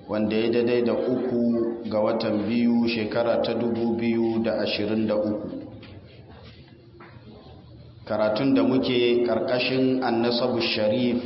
wanda ya daidai da uku ga watan biyu shekara ta dubu biyu da ashirin da uku karatun da muke ƙarƙashin annasabu sharif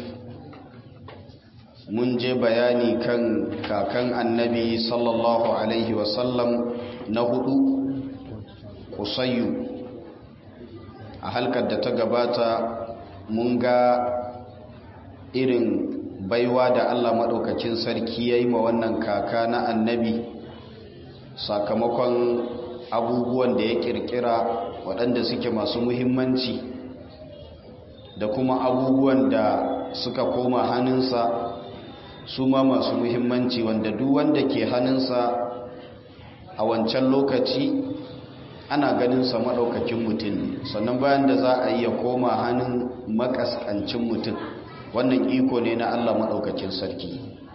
mun je bayani kan kakan annabi sallallahu alaihi wasallam na hudu kusayyu a halkar da ta gabata mun ga irin baiwa da allah maɗaukacin sarki ya yi ma wannan kaka na annabi sakamakon abubuwan da ya ƙirƙira waɗanda suke masu muhimmanci da kuma abubuwan da suka koma hannunsa su ma masu muhimmanci wanda duk wanda ke hannunsa a wancan lokaci ana ganinsa maɗaukakin mutum sannan bayan da za a iya koma hannun makaskancin mutum wannan iko ne na allah maɗaukakin sarki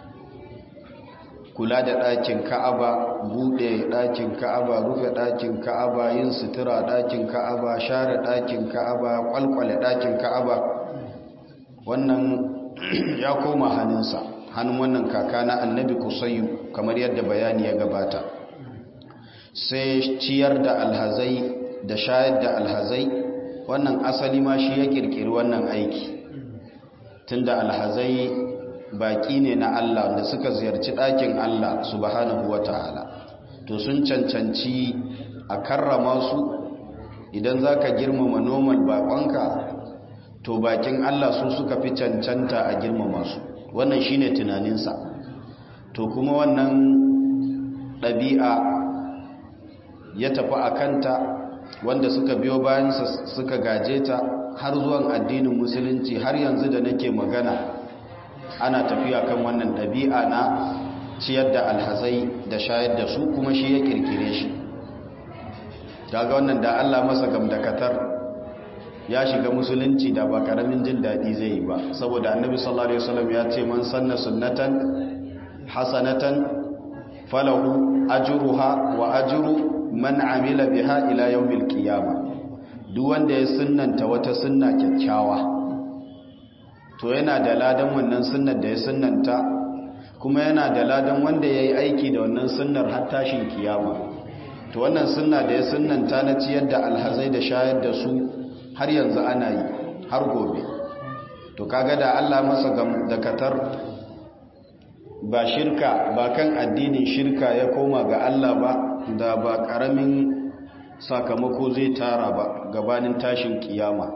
kula da ɗakin ka'aba buɗe ɗakin ka'aba rufe ɗakin ka'aba yin sutura ɗakin ka'aba share ɗakin ka'aba ƙwalƙwale ɗakin ka'aba wannan ya koma hannunsa hannun wannan kaka na annabi kusayu kamar yadda bayani ya gabata sai ciyar da alhazai da shayar da alhazai wannan asali ma shi ya kirkiri wannan aiki tunda alhazai baki ne na Allah da suka ziyarci ɗakin Allah subhanahu ta'ala to sun cancanci a karrama su idan za ka girmama normal bakonka to bakin Allah su suka fi cancanta a girmama su wannan shine tunaninsa to kuma wannan ɗabi'a ya tafi a kanta wanda suka biyo bayansa suka gaje ta har zuwan addinin musulunci har yanzu da nake magana ana tafiya kan wannan ɗabi'a na ciyar da alhazai da shayar da su kuma shi ya kirkire shi daga wannan da Allah masa gamdakatar ya shiga musulunci da ba karamin jin daɗi zai yi ba saboda annabi sallallahu alaihi wasallam ya ce man sanna sunnatan hasanatan falahu ajruha wa ajru man amila biha ila yawmil qiyamah duk wanda ya sunnanta wata sunna kyakkyawa to yana da ladan wannan sunnar da ya sunnanta kuma yana da ladan wanda yayi aiki da wannan sunnar har tashin kiyama to wannan sunna da ya sunnanta na ciyar da alhazai da shayar da su har yanzu ana yi har gobe to kaga da Allah masa dakatar ba shirka ba kan addinin shirka ya koma ga Allah ba da ba karamin sakamako zai tara ba gabanin tashin kiyama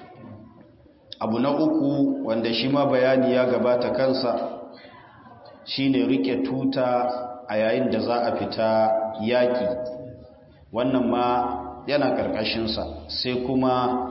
abu na uku wanda shi ma bayani ya gabata kansa shine rike tuta a yayin da za a fita yaki wannan ma yana ƙarƙashinsa sai kuma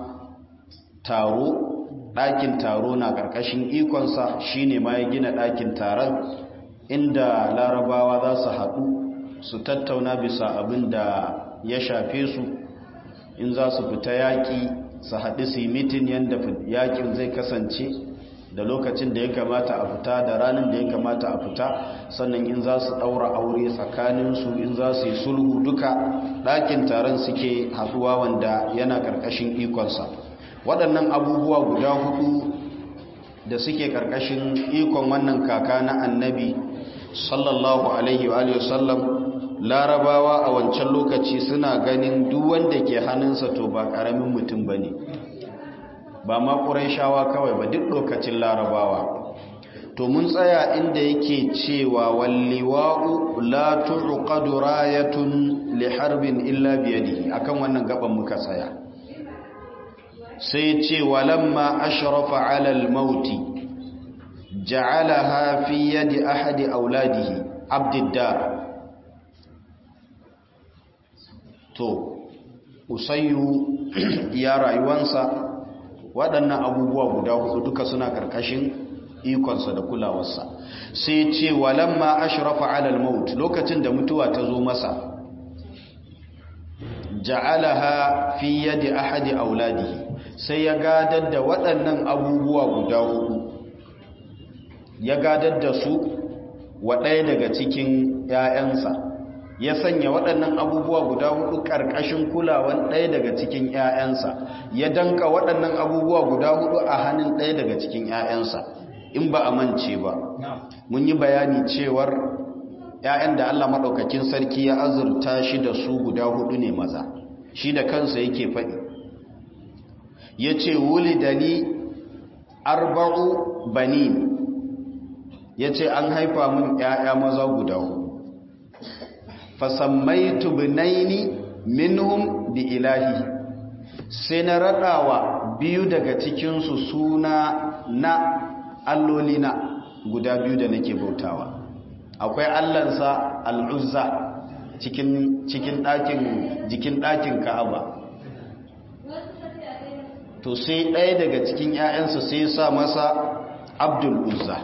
taro ɗakin taro na ƙarƙashin ikonsa shine ma ya gina ɗakin taron inda larabawa za su haɗu su tattauna bisa abin da ya shafe su in za su fita yaƙi su haɗu su yi mitin yadda yaƙin zai kasance da lokacin da ya kamata a fita da ranar da ya kamata a fita sannan in za su ɗaura aure tsakaninsu in za su yi sulhu duka ɗakin taron suke haɗuwa wanda yana ƙarƙashin ikonsa waɗannan abubuwa guda hudu da suke ƙarƙashin ikon wannan kaka na annabi sallallahu alaihi wa sallam larabawa a wancan lokaci suna ganin duk wanda ke hannunsa to ba ƙaramin mutum ba ne ba ma shawa kawai ba duk lokacin larabawa to mun tsaya inda yake cewa walliwa'u la tuqadu rayatun li harbin illa biyadihi akan wannan gaban muka tsaya sai ce walamma ashrafa ala al-mauti ja'alaha fi yadi ahadi auladihi abdiddar to usayyu ya rayuwansa waɗannan abubuwa guda hudu duka suna ƙarƙashin ikonsa da kulawarsa sai ce walamma ashrafa ala al-maut lokacin da mutuwa ta zo masa ja'alaha fi yadi ahadi auladihi sai ya gadar da waɗannan abubuwa guda hudu ya gadar da su wa ɗaya daga cikin ‘ya'yansa ya sanya waɗannan abubuwa guda hudu ƙarƙashin kulawan ɗaya daga cikin ‘ya'yansa ya danka waɗannan abubuwa guda hudu a hannun ɗaya daga cikin ‘ya'yansa in ba a mance ba mun yi bayani cewar ‘ya'yan da Allah maɗaukakin sarki ya azurta shi da su guda hudu ne maza shi da kansa yake faɗi ya ce wuli dali arba'u bani ya ce an haifa mun ‘ya'ya maza guda hudu fasammaitu binaini minhum bi ilahi sai na raɗawa biyu daga cikinsu suna na allolina guda biyu da nake bautawa akwai allansa al'uzza cikin cikin ɗakin jikin ɗakin ka'aba to sai ɗaya daga cikin ‘ya'yansa sai sa masa abdul uzza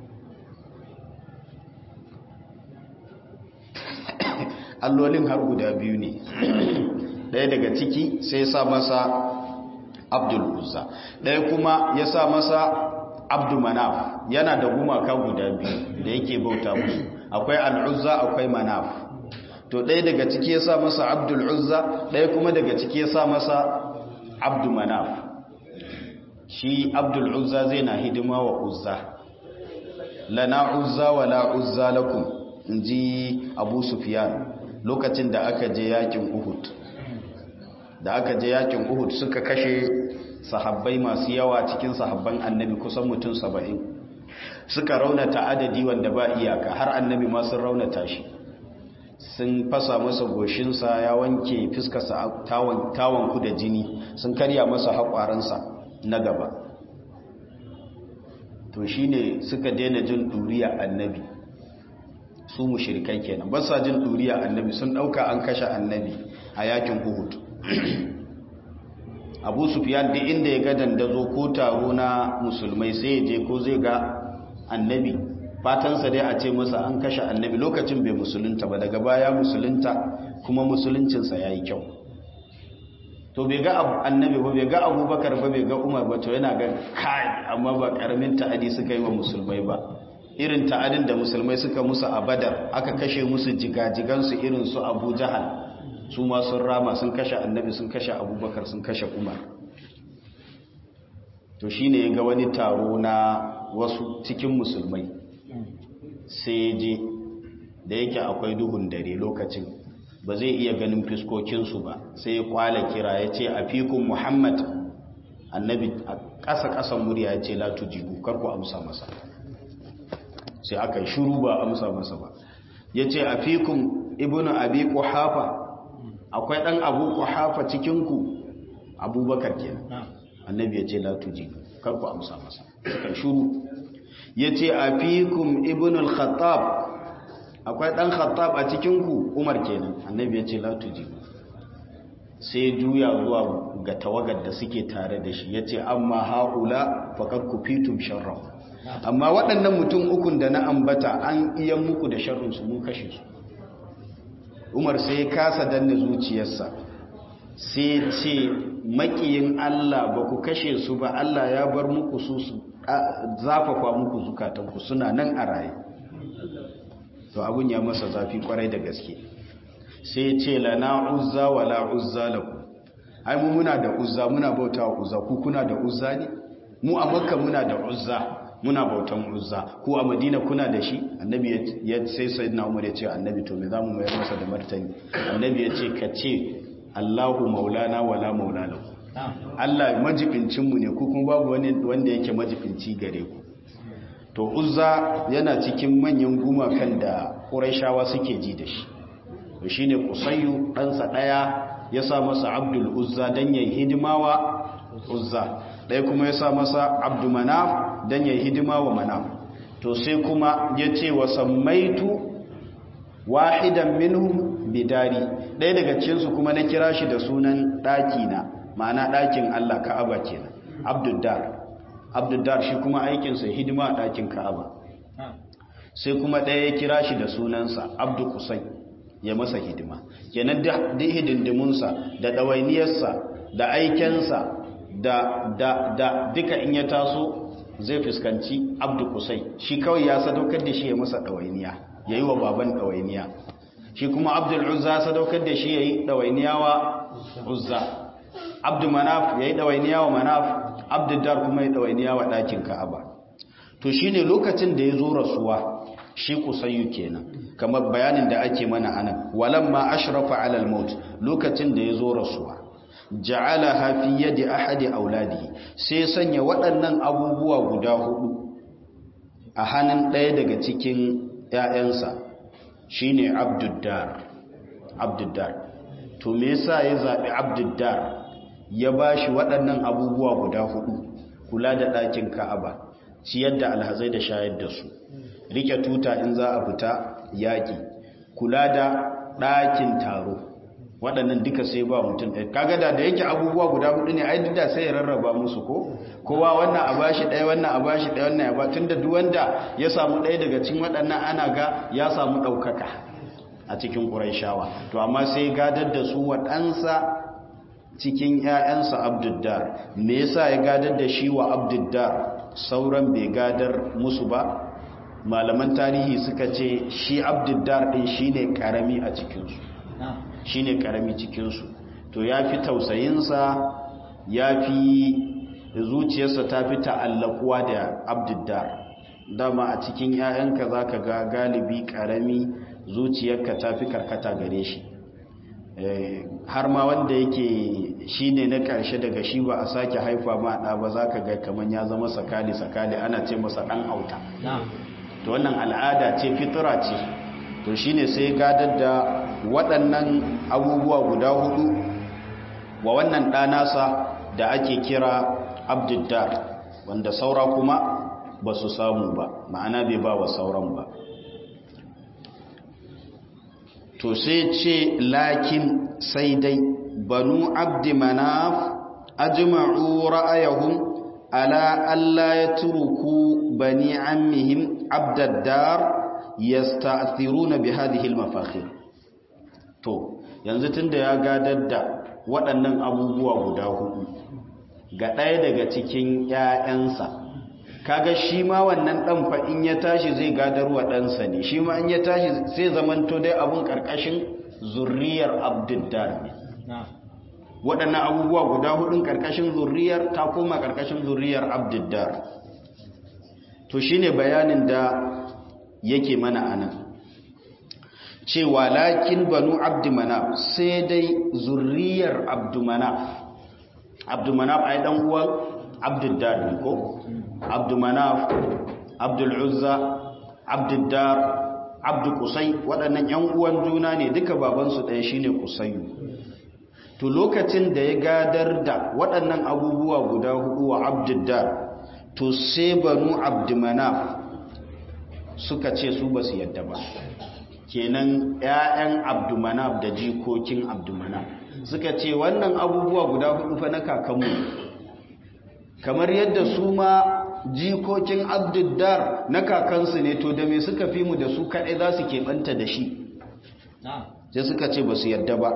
allolin har guda biyu ne ɗaya daga ciki sai sa masa abdul uzza ɗaya kuma ya sa masa abdu manaf yana da gumaka guda biyu da yake bauta musu akwai al'uzza akwai manaf to ɗaya daga ciki ya sa masa abdul uzza ɗaya kuma daga ciki ya sa masa abdu manaf shi abdul uzza zai na hidima wa uzza lana uzza wa la uzza lakum in ji abu sufiyan lokacin da aka je yakin uhud da aka je yakin uhud suka kashe sahabbai masu yawa cikin sahabban annabi kusan mutum saba'in suka raunata adadi wanda ba iyaka har annabi ma sun raunata shi sun fasa masa goshinsa ya wanke fiskarsa tawanku da jini sun karya masa haƙwaransa na gaba to shi ne suka daina jin ɗuriya annabi su mushirikai kenan ba sa jin ɗuriya annabi sun ɗauka an kashe annabi a yakin uhud abu sufiyan duk inda ya ga dandazo ko taro na musulmai sai ya je ko zai ga annabi fatansa dai a ce masa an kashe annabi lokacin bai musulunta ba daga baya musulunta kuma musuluncinsa ya yi kyau to bai ga annabi ba bai ga abubakar ba bai ga umar ba to yana ga kai amma ba karamin ta'adi suka yi wa musulmai ba irin ta'adin da musulmai suka musu a badar aka kashe musu jigajigansu irin su abu jahal su ma sun rama sun kashe annabi sun kashe abubakar sun kashe umar to shi ne ga wani taro na wasu cikin musulmai sai je da yake akwai duhun dare lokacin ba zai iya ganin fiskokinsu ba sai ya kwala kira ya ce a fikun muhammad annabi a ƙasa-ƙasan murya ya ce latu jibu karku amsa masa sai aka yi shuru ba amsa masa ba ya ce a fikun ibnu abi hafa akwai ɗan abu hafa cikinku abubakar kenan annabi ya ce latu jibu karku amsa masa suka shuru ya ce a fikun ibnu al-khattab akwai ɗan khattab a cikinku umar kenan annabi ya ce latu jibu sai juya zuwa ga tawagar da suke tare da shi ya ce amma haƙula faƙar ku fitum sharraf amma waɗannan mutum ukun da na ambata an iya muku da sharrinsu mun kashe su umar sai ya kasa danna zuciyarsa sai ce maƙiyin allah ba ku kashe su ba allah ya bar muku su su zafafa muku zukatanku suna nan a raye to abun ya masa zafi kwarai da gaske sai ce lana uzza wa la uzza lakum ai mu muna da uzza muna bautawa uzza ku kuna da uzza ne mu a makka muna da uzza muna bautan uzza ku a madina kuna da shi annabi ya sai sayyidina umar ya ce annabi to me zamu mayar masa da martani annabi ya ce ka ce Allahu maulana wala maula lahu Allah majibincin mu ne ku kuma babu wani wanda yake majibinci gare ku to uzza yana cikin manyan gumakan da quraishawa suke ji da shi to shine qusayyu ɗansa ɗaya ya sa masa abdul uzza dan yayin hidimawa uzza ɗaya kuma ya sa masa abdu manaf dan yayin hidima wa manaf to sai kuma ya ce wa sammaitu wahidan minhum bidari ɗaya daga cikinsu kuma na kira shi da sunan ɗaki na ma'ana ɗakin Allah ka'aba kenan abduddar abduddar shi kuma aikinsa hidima a ɗakin ka'aba sai kuma ɗaya ya kira shi da sunansa abdu kusai ya masa hidima kenan da hidindimunsa da ɗawainiyarsa da aikensa da da da duka in ya taso zai fuskanci abdu kusai shi kawai ya sadaukar da shi ya masa ɗawainiya ya yi wa baban ɗawainiya shi kuma abdul uzza sadaukar da shi ya yi ɗawainiya wa uzza abdu manaf ya yi ɗawainiya wa manaf abdul dar kuma ya ɗawainiya wa ɗakin ka'aba to shi ne lokacin da ya zo rasuwa shi kusayyu kenan kamar bayanin da ake mana anan walamma ashrafa ala al-maut lokacin da yazo rasuwa ja'alaha fi yadi ahadi auladihi sai sanya waɗannan abubuwa guda hudu a hannun ɗaya daga cikin ƴaƴansa shine abduddar abduddar to me yasa ya zabi abduddar ya bashi waɗannan abubuwa guda hudu kula da ɗakin ka'aba ciyar da alhazai da shayar da su rike tuta in za a fita yaƙi kula da ɗakin taro waɗannan duka sai ba mutum ɗaya kaga da da yake abubuwa guda hudu ne ai duk da sai ya rarraba musu ko kowa wannan a bashi ɗaya wannan a bashi ɗaya wannan ya ba tunda duk wanda ya samu ɗaya daga cikin waɗannan ana ga ya samu ɗaukaka a cikin ƙurayshawa to amma sai gadar da su waɗansa cikin ‘ya'yansa abduddar me yasa ya gadar da shi wa abduddar sauran bai gadar musu ba malaman tarihi suka ce shi abduddar ɗin shi ne ƙarami a cikinsu shi ne ƙarami cikinsu to ya fi tausayinsa ya fi zuciyarsa ta fi ta'allakuwa da abduddar dama a cikin ‘ya'yanka za ka ga galibi ƙarami zuciyarka ta fi karkata gare shi har ma wanda yake shi ne na ƙarshe daga shi ba a sake haifa ma ɗa ba za ka ga kamar ya zama sakali-sakali ana ce masa ɗan auta to wannan al'ada ce fitura ce to shi ne sai gadar da waɗannan abubuwa guda hudu wa wannan ɗanasa da ake kira abduddar wanda saura kuma ba su samu ba ma'ana bai ba wa sauran ba to sai ce lakin sai dai banu abdi manaf ajma'u ra'ayahum ala alla yatruku bani ammihim abdaddar yasta'thiruna bi hadhihi al-mafakhir to yanzu tunda ya gadar da waɗannan abubuwa guda hudu ga ɗaya daga cikin ƴaƴansa kaga shi ma wannan dan fa in ya tashi zai gadarwa ɗansa ne shi ma in ya tashi sai zamanto dai abun karkashin zurriyar abduddar ne waɗannan abubuwa guda hudun karkashin zurriyar ta koma karkashin zurriyar abduddar to shine bayanin da yake mana anan cewa lakin banu abdumanaf sai dai zurriyar abdumanaf abdumanaf ai dan uwan abduddar ne ko abdumanaf abdul'uzza abduddar abdu kusai waɗannan ‘yan uwan juna ne duka babansu ɗaya shine kusayu to lokacin da ya gadar da waɗannan abubuwa guda hudu wa abduddar to sai banu abdumanaf suka ce su ba su yadda ba kenan ‘ya'yan abdumanaf da jikokin abdumanaf suka ce wannan abubuwa guda hudu fa na kakanmu kamar yadda su ma jikokin abduddar na kakansu ne to da me suka fi mu da su kaɗai za su keɓanta da shi sai suka ce ba su yarda ba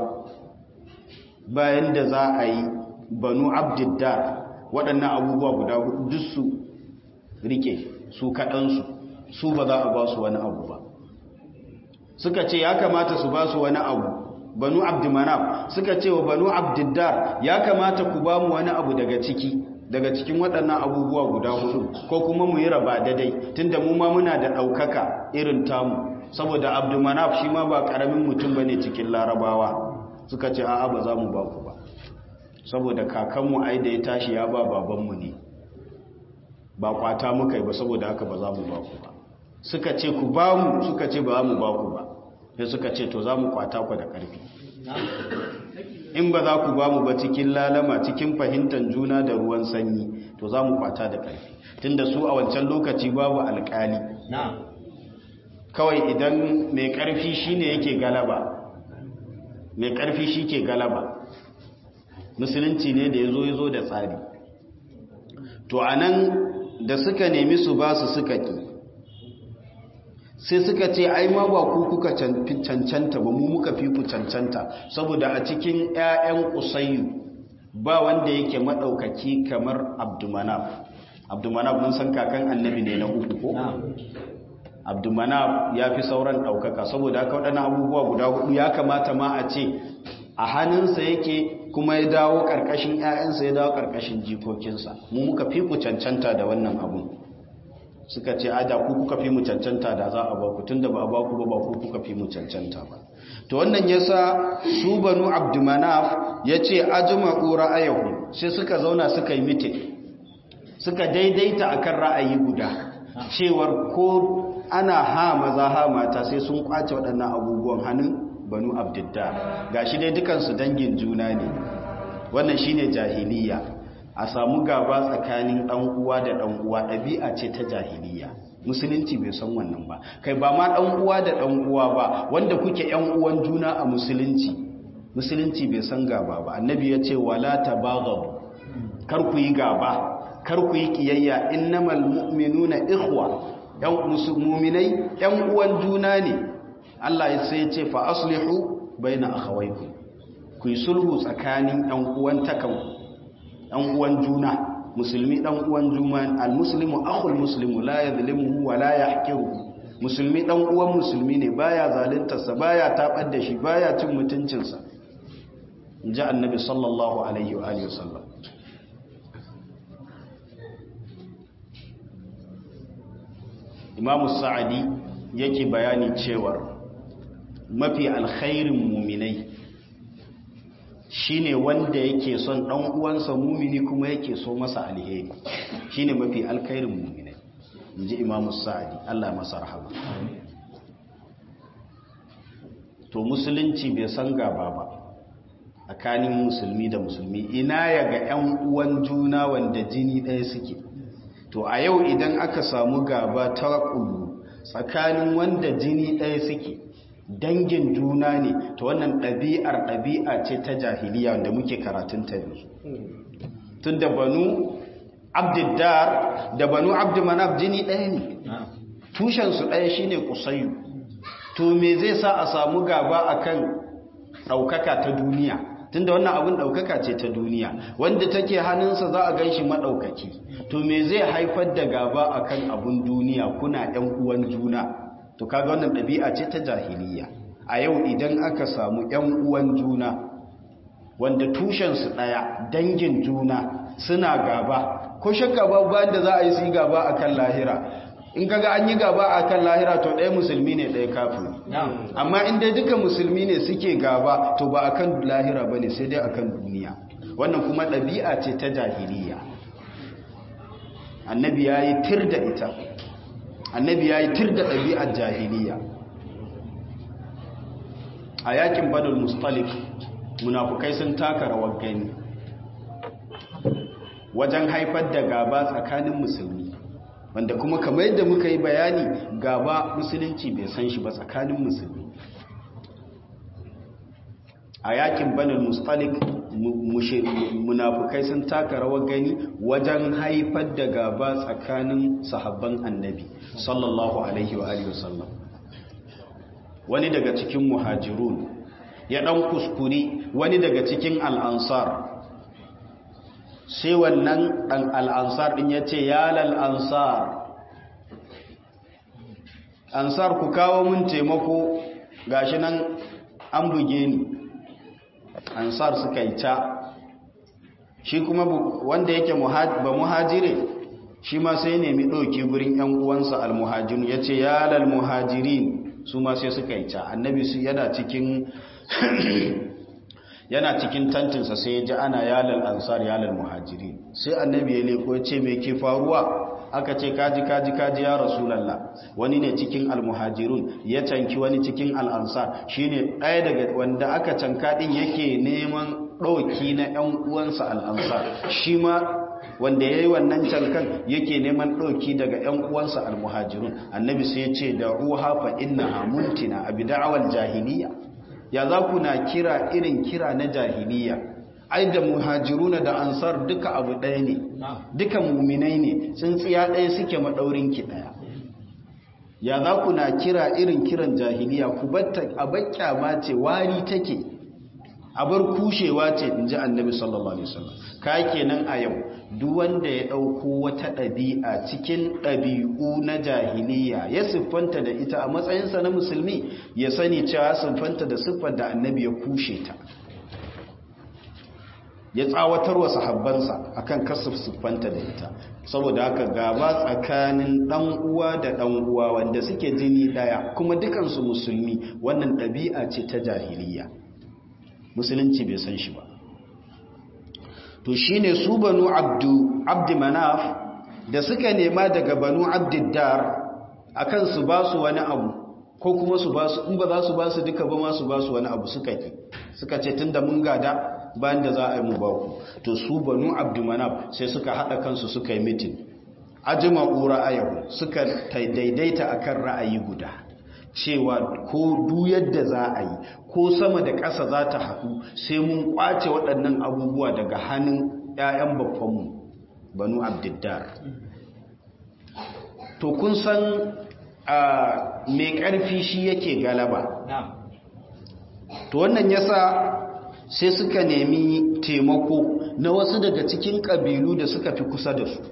bayan da za a yi banu abduddar waɗannan abubuwa guda duk su rike su kaɗansu su ba za a ba su wani abu ba suka ce ya kamata su ba su wani abu banu abdumanaf suka ce wa banu abduddar ya kamata ku ba mu wani abu daga ciki daga cikin waɗannan abubuwa guda hudu ko kuma mu yi raba daidai tunda mu ma muna da ɗaukaka irin tamu saboda abdumanaf shi ma ba ƙaramin mutum ba ne cikin larabawa suka ce a'a ba za mu ba ku ba saboda kakanmu ai da ya tashi ya ba babanmu ne ba kwata muka yi ba saboda haka ba za mu ba ku ba suka ce ku ba mu suka ce ba za mu ba ku ba sai suka ce to za mu kwata ku da ƙarfi in ba za ku ba mu ba cikin lalama cikin fahimtar juna da ruwan sanyi to za mu kwata da ƙarfi tunda su a wancan lokaci babu alƙali kawai idan mai ƙarfi shine yake galaba mai ƙarfi shi ke galaba musulunci ne da ya zo ya zo da tsari to a nan da suka nemi su ba su suka ƙi sai suka ce ai ma ba ku kuka cancanta ba mu muka fi ku cancanta saboda a cikin 'ya'yan kusayyu ba wanda yake maɗaukaki kamar abdumanaf abdumanaf mun san kakan annabi ne na uku ko abdumanaf ya fi sauran ɗaukaka saboda haka waɗannan abubuwa guda hudu ya kamata ma a ce a hannunsa yake kuma ya dawo ƙarƙashin 'ya'yansa ya dawo ƙarƙashin jikokinsa mu muka fi ku cancanta da wannan abun suka ce ada ku kuka fi mu cancanta da za a ba ku tunda ba a ba ku ba ba ku kuka fi mu cancanta ba to wannan yasa su banu abdumanaf yace ajma'u ra'ayahu sai suka zauna suka yi mitin suka daidaita akan ra'ayi guda cewar ko ana ha maza ha mata sai sun kwace waɗannan abubuwan hannun banu abdiddar gashi dai dukansu dangin juna ne wannan shine jahiliya a samu gaba tsakanin ɗan uwa da ɗan uwa ɗabi'a ce ta jahiliya musulunci bai san wannan ba kai ba ma ɗan uwa da ɗan uwa ba wanda kuke ƴan uwan juna a musulunci musulunci bai san gaba ba annabi ya ce wala tabaghabu kar ku yi gaba kar ku yi kiyayya innamal mu'minuna ikhwa yan mu'minai yan uwan juna ne Allah ya sai ya ce fa aslihu baina akhawaykum ku yi sulhu tsakanin yan uwan takan yan uwan juna musulmi dan uwan juma almuslimu akhul muslimu la yadhlimuhu wa la yahqiruhu musulmi dan uwan musulmi ne baya zaluntarsa baya tabar da shi baya cin mutuncinsa inji annabi sallallahu alaihi wa alihi wasallam imamu sa'adi yake bayani cewa mafi alkhairin muminai shine wanda yake son dan uwansa mumini kuma yake so masa alheri shine mafi alkhairin muminai inji imamu sa'adi Allah masa rahama to musulunci bai san gaba ba tsakanin musulmi da musulmi ina ya ga 'yan uwan juna wanda jini ɗaya suke to a yau idan aka samu gaba ta ƙulu tsakanin wanda jini ɗaya suke dangin juna ne to wannan ɗabi'ar ɗabi'a ce ta jahiliya wanda muke karatun ta yanzu tun da banu abdiddar da banu abdulmanaf jini ɗaya ne tushensu ɗaya shine kusayu to me zai sa a samu gaba akan ɗaukaka ta duniya tunda wannan abin ɗaukaka ce ta duniya wanda take hannunsa za a gan shi maɗaukaki to me zai haifar da gaba akan abin duniya kuna ‘yan uwan juna to kaga wannan ɗabi'a ce ta jahiliya a yau idan aka samu ‘yan uwan juna wanda tushensu ɗaya dangin juna suna gaba ko shakka babu bayan da za a yi su gaba akan lahira in kaga an yi gaba a kan lahira to ɗaya musulmi ne ɗaya kafin amma inda duka musulmi ne suke gaba to ba a kan lahira ba ne sai dai a kan duniya wannan kuma ɗabi'a ce ta jahiliya annabi ya yi tir da ita annabi ya yi tir da ɗabi'ar jahiliya a yakin badal mustalif munafukai sun taka rawar gani wajen haifar da gaba tsakanin musulmi wanda kuma kamar yadda muka yi bayani gaba musulunci bai san shi ba tsakanin musulmi a yakin banin mustalik munafukai sun taka rawar gani wajen haifar da gaba tsakanin sahabban annabi sallallahu alaihi wa alihi wasallam wani daga cikin muhajirun ya dan kuskuri wani daga cikin al'ansar sai wannan ɗan al'ansar ɗin ya ce ya lal'ansar ansar ku kawo mun taimako gashi nan an buge ni ansar suka yi ta shi kuma wanda yake ba muhajire shi ma sai nemi ɗauki gurin ‘yan uwansa al-muhajiru ya ce ya lalmuhajirin su ma sai suka yi ta annabi su yana cikin yana cikin tantinsa sai ya ji ana yalal ansar yalal muhajiri sai annabi ya leko ya ce me ke faruwa aka ce kaji kaji kaji ya rasulallah wani ne cikin almuhajirun ya canki wani cikin al'ansar shine ɗaya daga wanda aka canka ɗin yake neman ɗauki na ‘yan uwansa al'ansar shi ma wanda ya yi wannan cankan yake neman ɗauki daga ‘yan uwansa almuhajirun annabi sai ya ce da ruha fa inna hamuntina a bida'awar jahiliya ya za ku na kira irin kira na jahiliya ai da muhajiruna da ansar duka abu ɗaya ne duka muminai ne tsintsiya ɗaya suke maɗaurin ki ɗaya ya za ku na kira irin kiran jahiliya ku batta a bakya ce wari take a bar kushewa ce in ji annabi sallallahu alaihi wasallam ka kenan a yau duk wanda ya ɗauko wata ɗabi'a cikin ɗabi'u na jahiliya ya siffanta da ita a matsayinsa na musulmi ya sani cewa siffanta da siffar da annabi ya kushe ta ya tsawatar wa sahabbansa akan kasar siffanta da ita saboda haka gaba tsakanin dan uwa da dan uwa wanda suke jini daya kuma dukansu musulmi wannan ɗabi'a ce ta jahiliya musulunci bai san shi ba to shine su banu abdu abdi manaf da suka nema daga banu abdiddar akan su ba su wani abu ko kuma su ba su in ba za su ba su duka ba ma su ba su wani abu suka ki suka ce tunda mun gada bayan da za a yi mu ba ku to su banu abdumanaf sai suka hada kansu suka yi mitin ajma'u ra'ayahu suka daidaita akan ra'ayi guda cewa ko du yadda za a yi ko sama da ƙasa za ta haɗu sai mun ƙwace waɗannan abubuwa daga hannun 'ya'yan babbanmu banu abdiddar to kun san mai ƙarfi shi yake galaba to wannan yasa sai suka nemi taimako na wasu daga cikin ƙabilu da suka fi kusa da su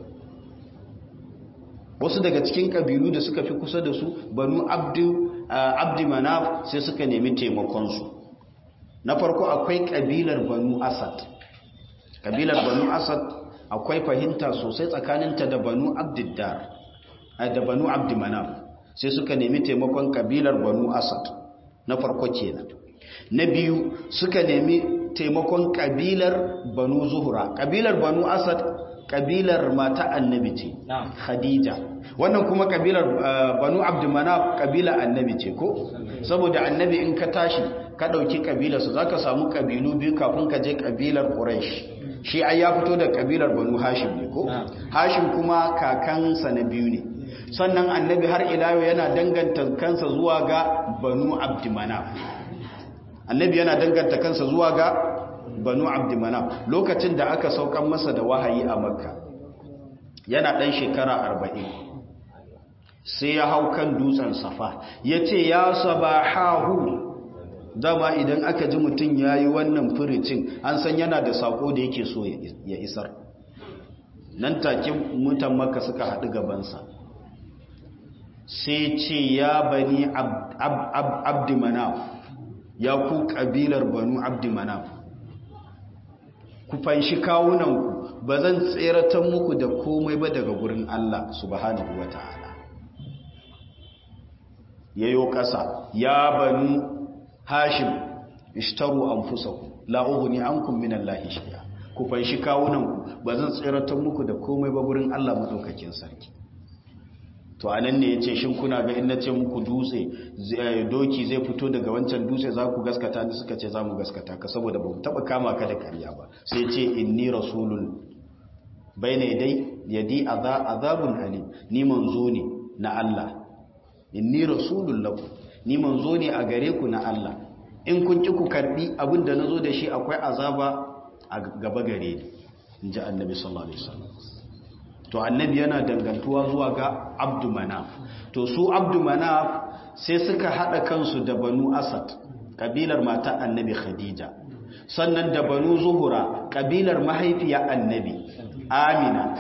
wasu daga cikin ƙabilu da suka fi kusa da su banu abdi manaf sai suka nemi taimakonsu na farko akwai ƙabilar banu asad ƙabilar banu asad akwai fahimta sosai tsakaninta da banu abdiddar da banu abdi manaf sai suka nemi taimakon ƙabilar banu asad na farko kenan na biyu suka nemi taimakon kabilar banu zuhura kabilar banu asad kabilar mata annabi ce khadija wannan kuma kabilar banu abdumanaf kabila annabi ce ko saboda annabi in ka tashi ka dauki kabilarsu zaka samu kabilu biyu kafin ka je kabilar quraish shi ai ya fito da kabilar banu hashim ne ko hashim kuma kakansa na biyu ne sannan annabi har ila yana danganta kansa zuwa ga banu abdumanaf annabi yana danganta kansa zuwa ga banu abdumanaf lokacin da aka saukan masa da wahayi a makka yana ɗan shekara arba'in sai ya hau kan dutsen safa ya ce ya sabahahu dama idan aka ji mutum ya yi wannan firicin an san yana da sako da yake so ya isar nan take mutan maka suka haɗu gabansa sai ce ya bani abdumanaf ya ku ƙabilar banu abdumanaf ku fanshi kawunanku ba zan tseratan muku da komai ba daga gurin Allah subhanahu wa ta'ala yayo ƙasa ya banu hashim ishtaru anfusakum la ughni ankum min Allahi shay'a ku fanshi kawunanku ba zan tseratan muku da komai ba gurin Allah madaukakin sarki to anan ne yace shin kuna ga in nace muku dutse doki zai fito daga wancan dutse za ku gaskata ni suka ce za mu gaskata ka saboda ba mu taba kama ka da kariya ba sai yace inni rasulun bayna yadai yadi azabun alim ni manzo ne na Allah inni rasulun lakum ni manzo ne a gare ku na Allah in kun ki ku karbi abinda nazo da shi akwai azaba a gaba gare ni inji annabi sallallahu alaihi wasallam to annabi yana dangantuwa zuwa ga abdu manaf to su abdu manaf sai suka hada kansu da banu asad kabilar mata annabi khadija sannan da banu zuhura kabilar mahaifiya annabi amina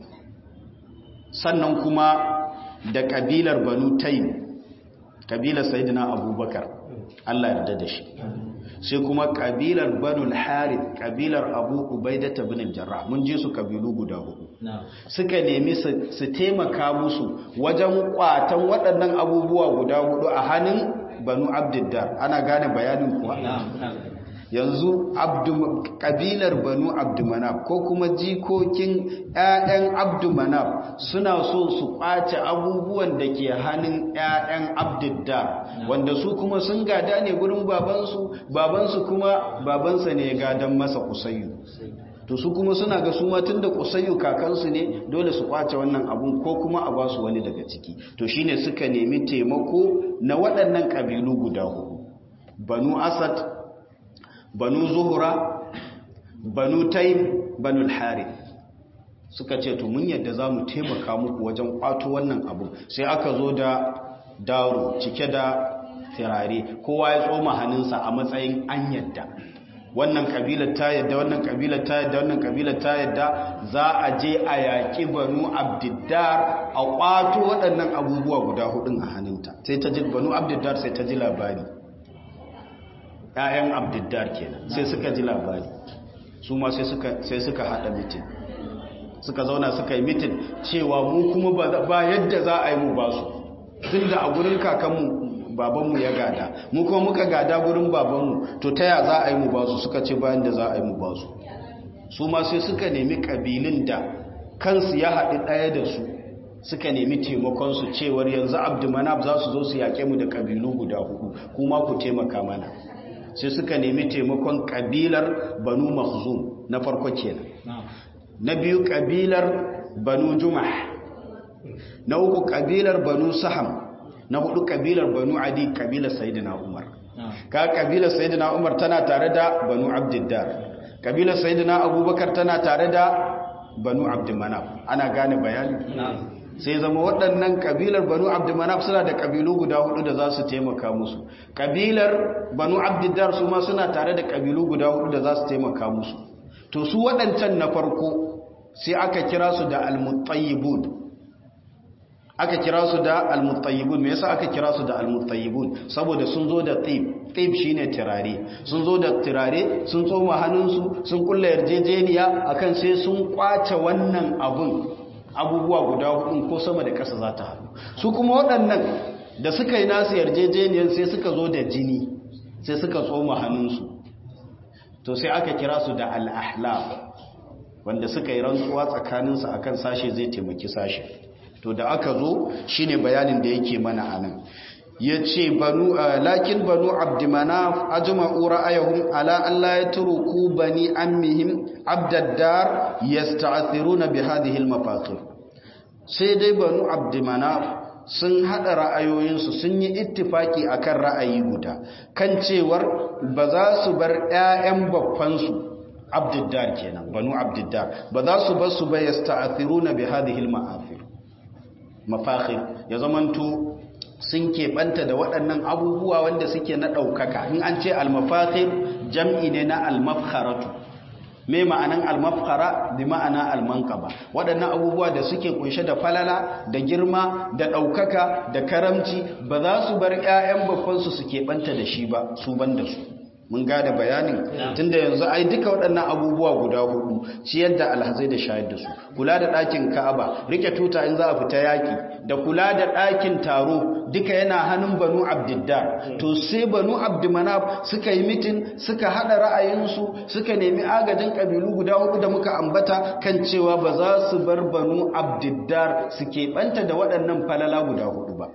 sannan kuma da kabilar banu taym kabilar sayyidina abubakar Allah yarda da shi sai kuma kabilar banul harith kabilar abu ubaida ibn al-jarrah mun je su kabilu guda hudu suka nemi su taimaka musu wajen kwatan waɗannan abubuwa guda hudu a hannun banu abdiddar ana gane bayanin kuwa yanzu kabilar banu abdumanaf ko kuma jikokin 'ya'yan abdumanaf suna so su kwace abubuwan da ke hannun 'ya'yan abdiddar wanda su kuma sun gada ne gurin babansu babansu kuma babansa ne gadan masa kusayyu to su kuma suna ga su tun da kusayyu kakansu ne dole su kwace wannan abun ko kuma a basu wani daga ciki to shine suka nemi taimako na waɗannan kabilu guda hudu banu asad banu zuhura banu taim banu harith suka ce to mun yadda za mu taimaka muku wajen kwato wannan abu sai aka zo da daro cike da firare kowa ya tsoma hannunsa a matsayin an yadda wannan kabilar ta yadda wannan kabilar ta yadda wannan kabilar ta yadda za a je a yaƙi banu abdiddar a kwato waɗannan abubuwa guda hudun a hannunta sai ta ji banu abdiddar sai ta ji labari ‘ya'yan abdiddar kenan sai suka ji labari su ma sai suka haɗa mitin suka zauna suka yi mitin cewa mu kuma ba yadda za a yi mu ba su tun da a gurin kakanmu babanmu ya gada mu kuma muka gada gurin babanmu to ta ya za a yi mu ba su suka ce bayan da za a yi mu ba su su ma sai suka nemi ƙabilun da kansu ya haɗi ɗaya da su suka nemi taimakonsu cewar yanzu abdumanab za su zo su yaƙe mu da ƙabilu guda hudu kuma ku taimaka mana sai suka nemi taimakon ƙabilar banu mahzum na farko kenan na biyu ƙabilar banu jumah na uku ƙabilar banu saham na hudu ƙabilar banu adi ƙabilar sayidina umar ka ƙabilar sayidina umar tana tare da banu abdiddar ƙabilar sayidina abubakar tana tare da banu abdulmanaf ana gane bayani sai zama waɗannan ƙabilar banu abdulmanaf suna da ƙabilu guda hudu da za su taimaka musu ƙabilar banu abdiddar su ma suna tare da ƙabilu guda hudu da za su taimaka musu to su waɗancan na farko sai aka kira su da almutayyibun aka kira su da almutayyibun me yasa aka kira su da almutayyibun saboda sun zo da tib tib shine tirare sun zo da tirare sun tsoma hannunsu sun kulla yarjejeniya akan sai sun kwace wannan abun abubuwa guda hudu ko sama da ƙasa za ta haɗu su kuma waɗannan da suka yi nasu yarjejeniyar sai suka zo da jini sai suka tsoma hannunsu to sai aka kira su da al'ahlaf wanda suka yi rantsuwa tsakaninsu akan sashe zai taimaki sashe to da aka zo shine bayanin da yake mana anan yace banu lakin banu abdumanaf ajma'u ra'ayhum ala an la yatruku bani ammihim abdaddar yasta'thiruna bi hadhihi al-mafaqir sai dai banu abdumanaf sun hada ra'ayoyinsu sun yi ittifaki akan ra'ayi guda kan cewar ba za su bar ƴaƴan babbansu abdiddar kenan banu abdiddar ba za su bar su ba yasta'thiruna bi hadhihi al-ma'afir mafakhir ya zamanto sun keɓanta da waɗannan abubuwa wanda suke na ɗaukaka in an ce almafakhir jam'i ne na almafkharatu me ma'anan almafkhara bi ma'ana almankaba waɗannan abubuwa da suke kunshe da falala da girma da ɗaukaka da karamci ba za su bar 'ya'yan babbansu su keɓanta da shi ba su ban da su mun gada bayanin tunda yanzu ai duka waɗannan abubuwa guda hudu ciyar da alhazai da shayar da su kula da ɗakin ka'aba rike tuta in za a fita yaki da kula da ɗakin taro duka yana hannun banu abdiddar to sai banu abdumanaf suka yi mitin suka haɗa ra'ayinsu suka nemi agajin ƙabilu guda hudu da muka ambata kan cewa ba za su bar banu abdiddar su keɓanta da waɗannan falala guda hudu ba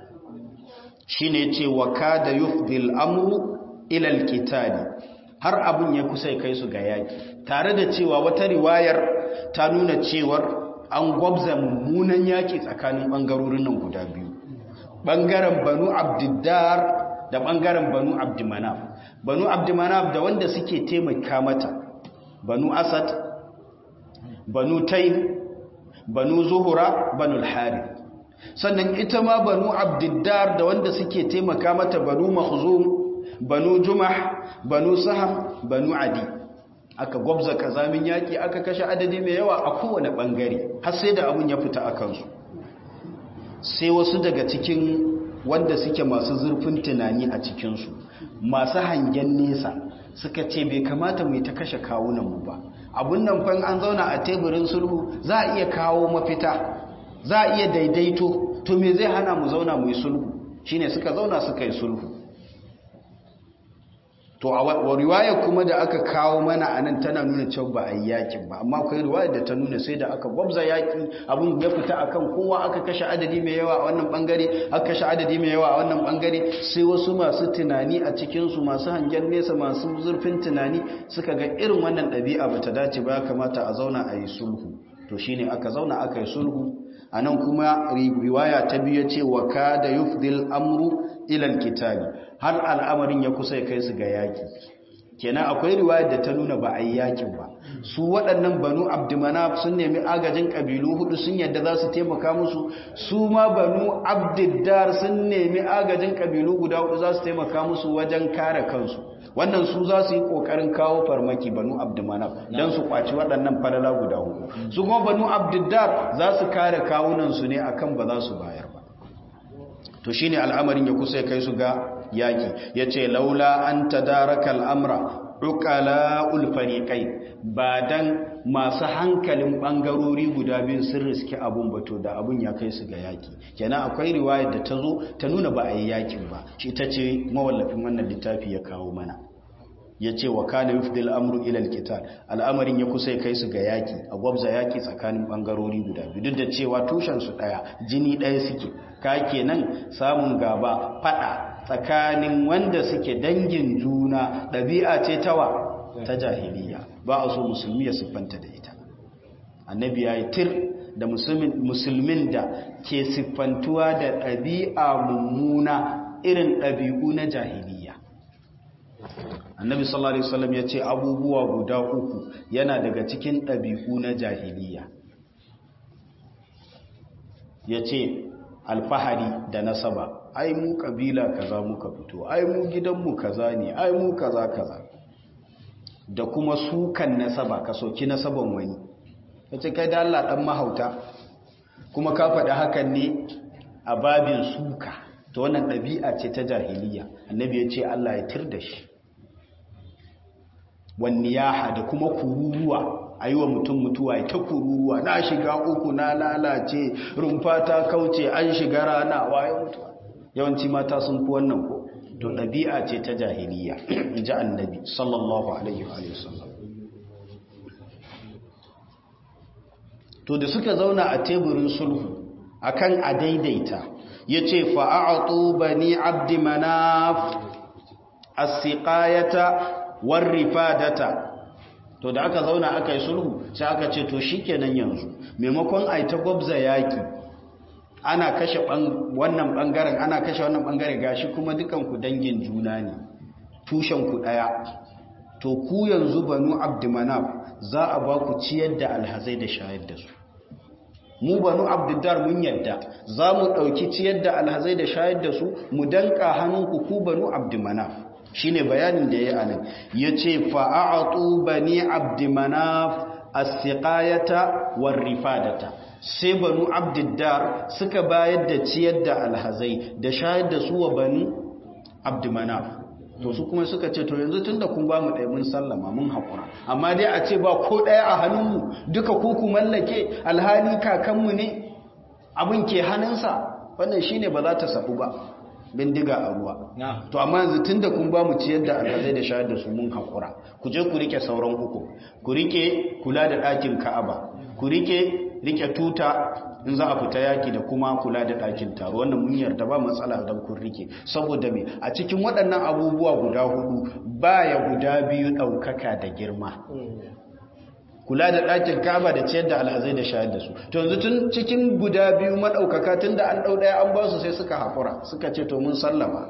shine ce wa kada yufdil amru ilal kitali har abun ya kusa kai su ga yaki tare da cewa wata riwayar ta nuna cewar an gwabza mummunan yaki tsakanin bangarorin nan guda biyu bangaren banu abdiddar da bangaren banu abdimanaf banu abdimanaf da wanda suke taimaka mata banu asad banu taym banu zuhura banu al-harith sannan ita ma banu abdiddar da wanda suke taimaka mata banu makhzum banu jumah banu saham banu adi aka gwabza kazamin yaki aka kashe adadi mai yawa a kowane bangare har sai da abun ya fita a kansu sai wasu daga cikin wanda suke masu zurfin tunani a cikinsu masu hangen nesa suka ce bai kamata mu ta kashe kawunanmu ba abun nan fan an zauna a teburin sulhu za a iya kawo mafita za a iya daidaito to me zai hana mu zauna mu yi sulhu shine suka zauna suka yi sulhu to a riwaya kuma da aka kawo mana a nan tana nuna cewa ba a yi yakin ba amma akwai riwaya da ta nuna sai da aka gwabza yaki abin ya fita akan kowa aka kashe adadi mai yawa a wannan bangare aka kashe adadi mai yawa a wannan bangare sai wasu masu tunani a cikin su masu hangen nesa masu zurfin tunani suka ga irin wannan ɗabi'a bata dace ba ya kamata a zauna a yi sulhu to shine aka zauna aka yi sulhu a nan kuma riwaya ta biyu ce wa kada yufdil amru ilal kitabi har al'amarin ya kusa ya kai su ga yaki kenan akwai riwayar da ta nuna ba a yi yakin ba su waɗannan banu abdumanaf sun nemi agajin ƙabilu hudu sun yadda za su taimaka musu su ma banu abdiddar sun nemi agajin ƙabilu guda hudu za su taimaka musu wajen kare kansu wannan su za su yi ƙoƙarin kawo farmaki banu abdumanaf don su kwaci waɗannan falala guda hudu su kuma banu abdiddar za su kare kawunansu ne akan ba za su bayar ba to shine al'amarin ya kusa ya kai su ga yaki yace laula an tadaraka al'amra uqala'ul fariqai ba dan masu hankalin bangarori guda biyu sun riski abun bato da abun ya kai su ga yaki kenan akwai riwayar da ta zo ta nuna ba a yi yakin ba shi ita ce mawallafin wannan littafi ya kawo mana ya ce wa kana yufdil amru ila alqital al'amarin ya kusa kai su ga yaki a gwabza yaki tsakanin bangarori guda biyu duk da cewa tushen su daya jini daya suke ka kenan samun gaba fada tsakanin wanda suke dangin juna dabi'a ce tawa ta jahiliya ba a so musulmi ya siffanta da ita annabi ya yi tir da musulmin da ke siffantuwa da ɗabi'a mummuna irin ɗabi'u na jahiliya annabi sallallahu alaihi wasallam ya ce abubuwa guda uku yana daga cikin ɗabi'u na jahiliya ya ce alfahari da nasaba ai mu kabila kaza muka fito ai mu gidanmu kaza ne ai mu kaza kaza da kuma sukan nasaba ka soki nasaban wani ya ce kai da Allah ɗan mahauta kuma ka faɗi hakan ne a babin suka ta wannan ɗabi'a ce ta jahiliya annabi ya ce Allah ya tir da shi wanniyaha da kuma kururuwa a yi wa mutum mutuwa ta kururuwa na shiga uku na lalace rumfa ta kauce an shiga rana waye mutuwa yawanci mata sun fi wannan ko to ɗabi'a ce ta jahiliya ji annabi sallallahu alaihi wa sallam to da suka zauna a teburin sulhu akan a daidaita yace fa'atu bani abdi manaf as-siqayata war-rifadata to da aka zauna aka yi sulhu sai aka ce to shikenan yanzu maimakon ai ta gwabza yaki ana kashe wannan bangaren ana kashe wannan bangare gashi kuma dukanku dangin juna ne tushenku daya to ku yanzu banu abdumanaf za a ba ku ciyar da alhazai da shayar da su mu banu abdiddar mun yadda za mu ɗauki ciyar da alhazai da shayar da su mu danka hannunku ku banu abdumanaf shine bayanin da ya yi anan ya ce fa'a'atu bani abdumanaf as-siqayata war-rifadata sai banu abdiddar suka bayar da ciyar da alhazai da shayar da su wa banu abdumanaf to su kuma suka ce to yanzu tunda kun ba mu ɗaya mun sallama mun haƙura amma dai a ce ba ko ɗaya a hannunmu duka ku ku mallake alhali kakanmu ne abin ke hannunsa wannan shine ba za ta sabu ba bindiga a ruwa to amma yanzu tunda kun ba mu ciyar da alhazai da shayar da su mun haƙura ku je ku rike sauran uku ku rike kula da ɗakin ka'aba ku rike rike tuta in za a fita yaki da kuma kula da ɗakin taro wannan mun yarda ba matsala don kun rike saboda me a cikin waɗannan abubuwa guda hudu baya guda biyu ɗaukaka da girma kula da ɗakin kaba da ciyar da alhazai da shayar da su to yanzu tun cikin guda biyu maɗaukaka tun da an ɗau ɗaya an ba su sai suka haƙura suka ce to mun sallama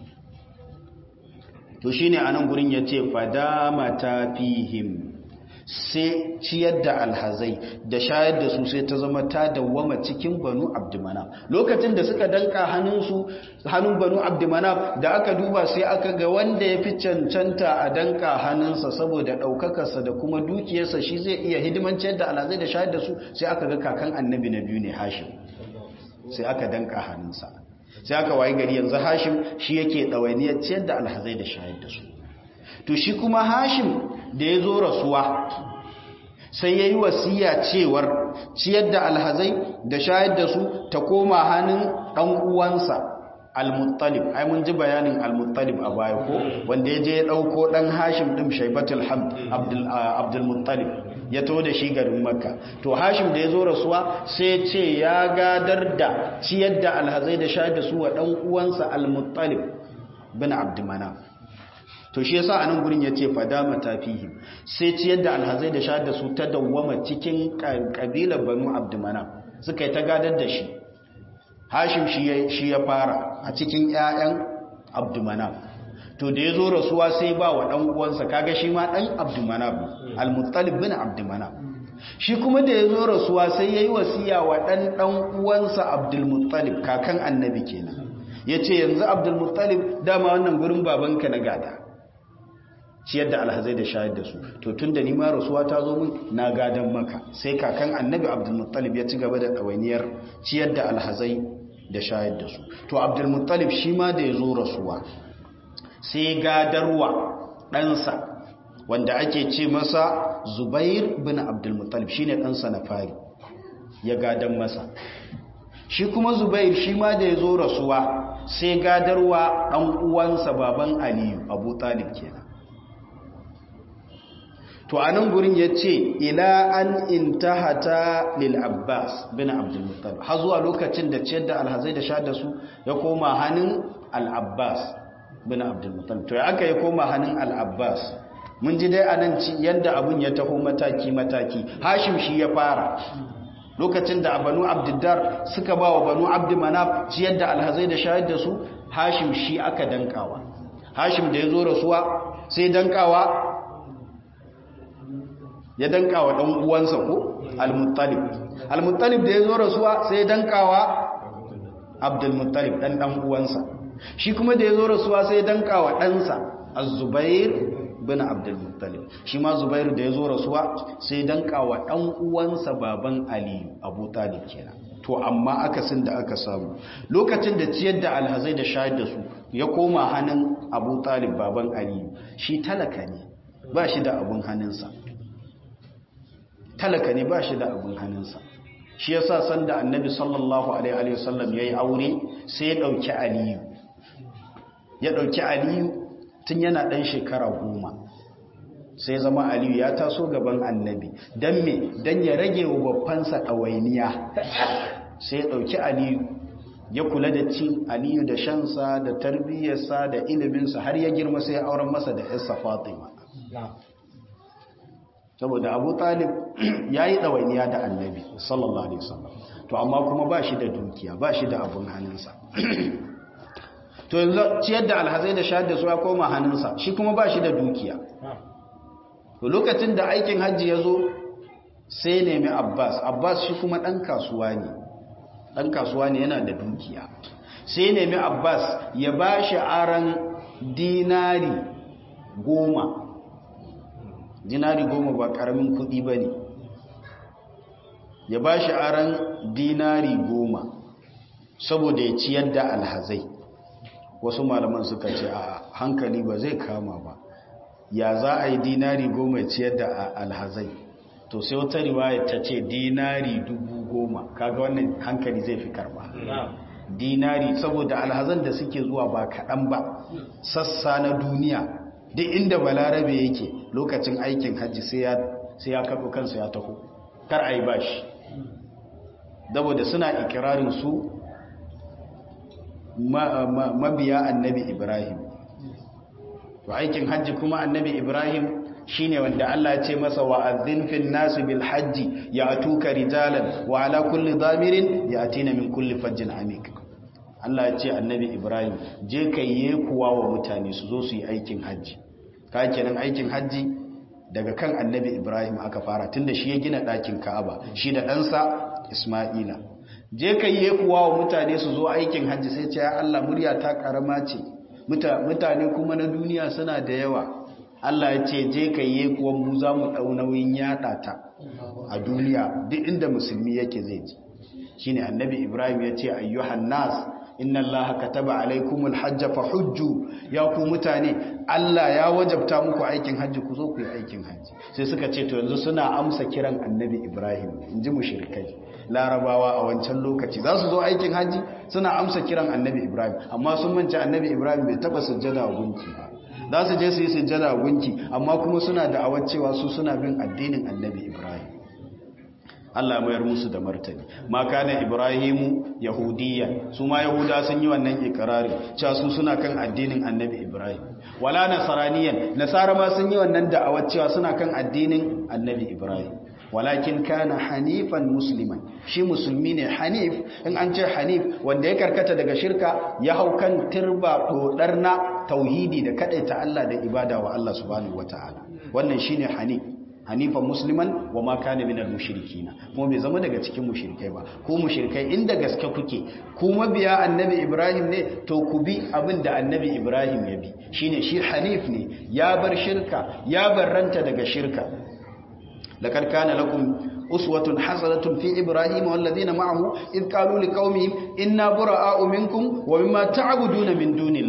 to shine a nan gurin ya ce fadama ta fihim sai ciyar da alhazai da shayar da su sai ta zama ta dawwama cikin banu abdumana lokacin da suka danka hannunsu hannun banu abdumana da aka duba sai aka ga wanda ya fi cancanta a danka hannunsa saboda ɗaukakarsa da kuma dukiyarsa shi zai iya hidiman ciyar da alhazai da shayar da su sai aka ga kakan annabi na biyu ne hashim sai aka danka hannunsa sai aka wayi gari yanzu hashim shi yake ɗawainiyar ciyar da alhazai da shayar da su to shi kuma hashim da ya zo rasuwa sai ya yi wasiya cewar ciyar da alhazai da shayar da su ta koma hannun ɗan uwansa al-muttalib ai mun ji bayanin al-muttalib a baya ko wanda ya je ya ɗauko ɗan hashim ɗin shaibatul hamd abdul-muttalib ya to da shi garin makka to hashim da ya zo rasuwa sai ce ya gadar da ciyar da alhazai da shayar da su wa ɗan uwansa al-muttalib bin abdumana to shi yasa anan gurin yace fadama tafihim sai ciyar da alhazai da shayar da su ta dawwama cikin kabilar banu abdumana suka yi ta gadar da shi hashim shi ya fara a cikin ƴaƴan abdumana to da ya zo rasuwa sai ba wa ɗan uwansa kaga shi ma ɗan abdumana al-muttalib bin abdumana shi kuma da ya zo rasuwa sai ya yi wasiya wa ɗan ɗan uwansa abdulmuttalib kakan annabi kenan ya ce yanzu abdulmuttalib dama wannan gurin babanka na gada ciyar da alhazai da shayar da su to tun da nima rasuwa ta zo min na gadan maka sai kakan annabi abdulmuttalib ya ci gaba da ɗawainiyar ciyar da alhazai da shayar da su to abdulmuttalib shi ma da ya zo rasuwa sai gadarwa ɗansa wanda ake ce masa zubair bin abdulmuttalib shine ɗansa na fari ya gadan masa shi kuma zubair shi ma da ya zo rasuwa sai gadarwa ɗan uwansa baban aliyu abu talib kenan to a nan gurin ya ce ila an intahata lil abbas bin abdulmuttalib har zuwa lokacin da ciyar da alhazai da sha da su ya koma hannun al-abbas bin abdulmuttalib to ya aka ya koma hannun al-abbas mun ji dai anan yadda abun ya taho mataki mataki hashim shi ya fara lokacin da banu abdiddar suka ba wa banu abdumanaf ciyar da alhazai da shayar da su hashim shi aka dankawa hashim da ya zo rasuwa sai dankawa ya dankawa dan uwansa ko al-muttalib al-muttalib da ya zo rasuwa sai dankawa abdul muttalib dan dan uwansa shi kuma da ya zo rasuwa sai dankawa ɗansa az-zubair bin abdul muttalib shi ma zubair da ya zo rasuwa sai dankawa dan uwansa baban aliyu abu talib kenan to amma akasin da aka samu lokacin da ciyar da alhazai da shayar da su ya koma hannun abu talib baban aliyu shi talaka ne ba shi da abun hannunsa talaka ne ba shi da abun hannunsa shi yasa sanda annabi sallallahu alaihi wasallam yayi aure sai ya dauki aliyu ya dauki aliyu tun yana dan shekara goma sai zama aliyu ya taso gaban annabi don me don ya rage wa babbansa ɗawainiya sai ya ɗauki aliyu ya kula da cin aliyu da shansa da tarbiyyarsa da iliminsa har ya girma sai ya auren masa da yarsa fatima saboda abu talib ya yi ɗawainiya da annabi sallallahu alaihi wasallam to amma kuma ba shi da dukiya ba shi da abun hannunsa to yanzu ciyar da alhazai da shahar da su ya koma hannunsa shi kuma ba shi da dukiya to lokacin da aikin hajji ya zo sai nemi abbas abbas shi kuma ɗan kasuwa ne ɗan kasuwa ne yana da dukiya sai nemi abbas ya ba shi aran dinari goma dinari goma ba ƙaramin kuɗi ba ne ya ba shi aran dinari goma saboda ya ciyar da alhazai wasu malaman suka ce a hankali ba zai kama ba ya za a yi dinari goma ciyar da alhazai to sai wata riwaya ta ce dinari dubu goma kaga wannan hankali zai fi karba dinari saboda alhazan da suke zuwa ba kaɗan ba sassa na duniya duk inda balarabe yake lokacin aikin hajji sai ya kaɗo kansa ya taho kar a yi bashi saboda suna ikirarin su mabiya annabi ibrahim to aikin hajji kuma annabi ibrahim shine wanda Allah ya ce masa wa'adhin fil nas bil hajji ya'tuka rijalan wa ala kulli dhamirin ya'tina min kulli fajjin amik Allah ya ce annabi ibrahim je kai kuwa wa mutane su zo su yi aikin hajji ka kenan aikin hajji daga kan annabi ibrahim aka fara tunda shi ya gina ɗakin ka'aba shi da ɗansa isma'ila je kai kuwa wa mutane su zo aikin hajji sai ce ya Allah murya ta karama ce mutane kuma na duniya suna da yawa Allah ya ce je ka yi kuwa mu za mu ɗau nauyin yaɗa ta a duniya duk inda musulmi yake zai ji shi ne annabi ibrahim ya ce ayyuhan nas inna Allah kataba alaikumul hajja fa hujju ya ku mutane Allah ya wajabta muku aikin hajji ku zo ku yi aikin hajji sai suka ce to yanzu suna amsa kiran annabi ibrahim in ji mushrikai larabawa a wancan lokaci za su zo aikin hajji suna amsa kiran annabi ibrahim amma sun manci annabi ibrahim bai taba sujjada wa gunki ba za su je su yi sujjada wa gunki amma kuma suna da awar cewa su suna bin addinin annabi ibrahim Allah mayar musu da martani ma kana ibrahimu yahudiyya su ma yahuda sun yi wannan ikrari cewa su suna kan addinin annabi ibrahim wala nasaraniyan nasara ma sun yi wannan da'awar cewa suna kan addinin annabi ibrahim walakin kana hanifan musliman shi musulmi ne hanif in an ce hanif wanda ya karkata daga shirka ya hau kan turba dodar na tauhidi da kadaita Allah da ibada wa Allah subhanahu wataala wannan shine hanif hanifan musliman wa ma kana minal mushrikina kuma bai zama daga cikin mushrikai ba ko mushrikai inda gaske kuke ku mabiya annabi ibrahim ne to ku bi abin da annabi ibrahim ya bi shine shi hanif ne ya bar shirka ya barranta daga shirka لقد كان لكم أسوة حسنة في إبراهيم والذين معه إذ قالوا لقومهم إنا براء منكم ومما تعبدون من دون الله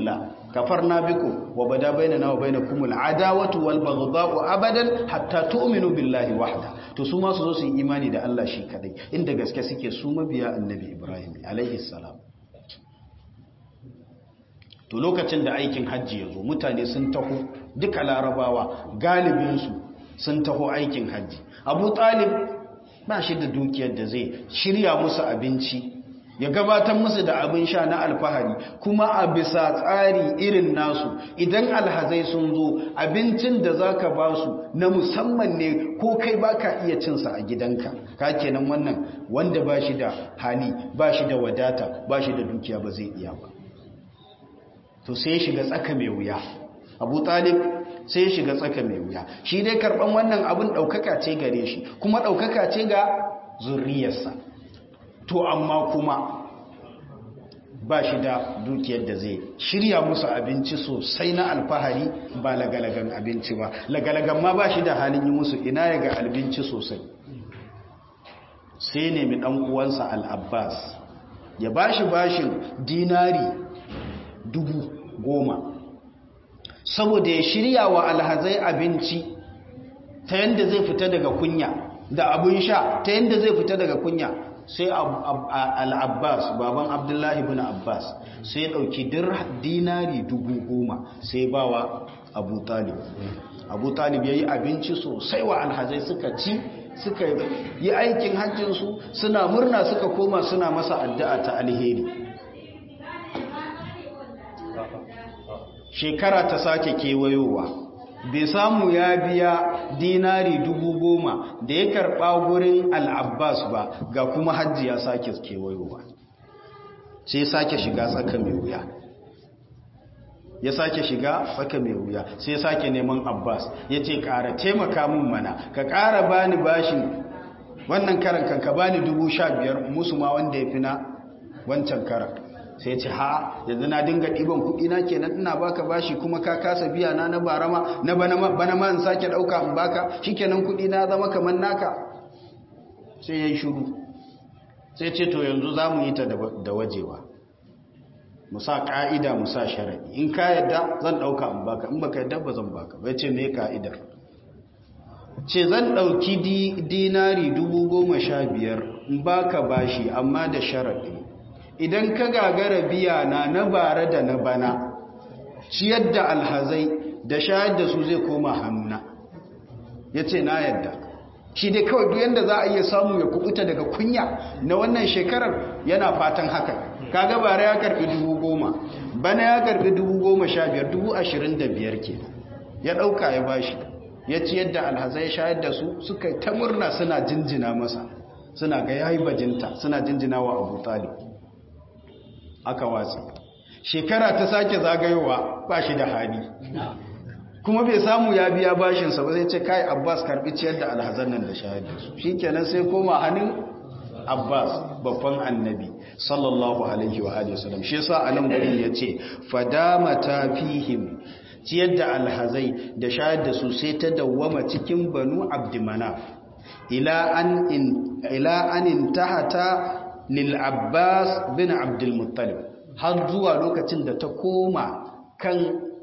kafarna bikum wa bada bainana wa bainakum al'adawatu wal baghdha'u abadan hatta tu'minu billahi wahda to su ma su zo su yi imani da Allah shi kadai inda gaske suke su mabiya annabi Ibrahim alaihi salam to lokacin da aikin hajji ya zo mutane sun taho duka larabawa galibinsu sun taho aikin hajji abu talib ba shi da dukiyar da zai shirya musu abinci ya gabatar musu da abin sha na alfahari kuma a bisa tsari irin nasu idan alhazai sun zo abincin da za ka ba su na musamman ne ko kai ba ka iya cinsa a gidanka ka kenan wannan wanda ba shi da hali ba shi da wadata ba shi da dukiya ba zai iya ba to sai shiga tsaka mai wuya abu talib sai shiga tsaka mai wuya shi dai karban wannan abin ɗaukaka ce gare shi kuma ɗaukaka ce ga zurriyarsa to amma kuma ba shi da dukiyar da zai shirya musu abinci sosai na alfahari ba lagalagan abinci ba lagalagan ma ba shi da halin yi musu ina ya ga abinci sosai sai nemi ɗan uwansa al'abbas ya bashi bashin dinari dubu goma saboda ya shirya wa alhazai abinci ta yadda zai fita daga kunya da abin sha ta yadda zai fita daga kunya sai al'abbas baban abdullahi bin abbas sai ɗauki dinari dubu goma sai bawa abu talib abu talib ya yi abinci sosai wa alhazai suka ci suka yi aikin hajjinsu suna murna suka koma suna masa addu'a ta alheri shekara ta sake kewayowa bai samu ya biya dinari dubu goma da ya karɓa gurin al'abbas ba ga kuma hajji ya sake kewayowa sai sake shiga tsaka mai wuya ya sake shiga tsaka mai wuya sai sake neman abbas ya ce ƙara taimaka min mana ka ƙara bani bashin wannan karan kan ka bani dubu sha biyar musu ma wanda ya fi na wancan karan sai ce ha yanzu na dinga ɗiban kuɗi na kenan ina baka bashi kuma ka kasa biya na na barama na bana ma in sake ɗauka in baka shikenan kuɗi na zama kamar naka sai ya yi shuru sai ce to yanzu za mu yi ta da wajewa mu sa ƙa'ida mu sa sharaɗi in ka yadda zan ɗauka in baka in baka yadda ba zan baka bai ce me ka'idar ce zan ɗauki dinari dubu goma sha biyar in baka bashi amma da sharaɗi idan ka gagara biya na na bara da na bana ciyar da alhazai da shayar da su zai koma hannuna ya ce na yadda shi dai kawai duk yadda za a iya samu ya kubuta daga kunya na wannan shekarar yana fatan haka kaga bara ya karbi dubu goma bana ya karbi dubu goma sha biyar dubu ashirin da biyar ke ya ɗauka ya bashi ya ciyar da alhazai shayar da su suka ta murna suna jinjina masa suna ga yayi bajinta suna jinjina wa abu talib aka watsi shekara ta sake zagayowa ba shi da hali kuma bai samu ya biya bashinsa ba zai ce kai abbas karbi ciyar da alhazan nan da shahadar su shi kenan sai koma hannun abbas babban annabi sallallahu alaihi wa alihi wasallam shi yasa anan gurin yace fadamata fihim ciyar da alhazai da shahadar da su sai ta dawwama cikin banu abdimana ila an in ila an intahata lil'abbas bin abdulmuttalib har zuwa lokacin da ta koma kan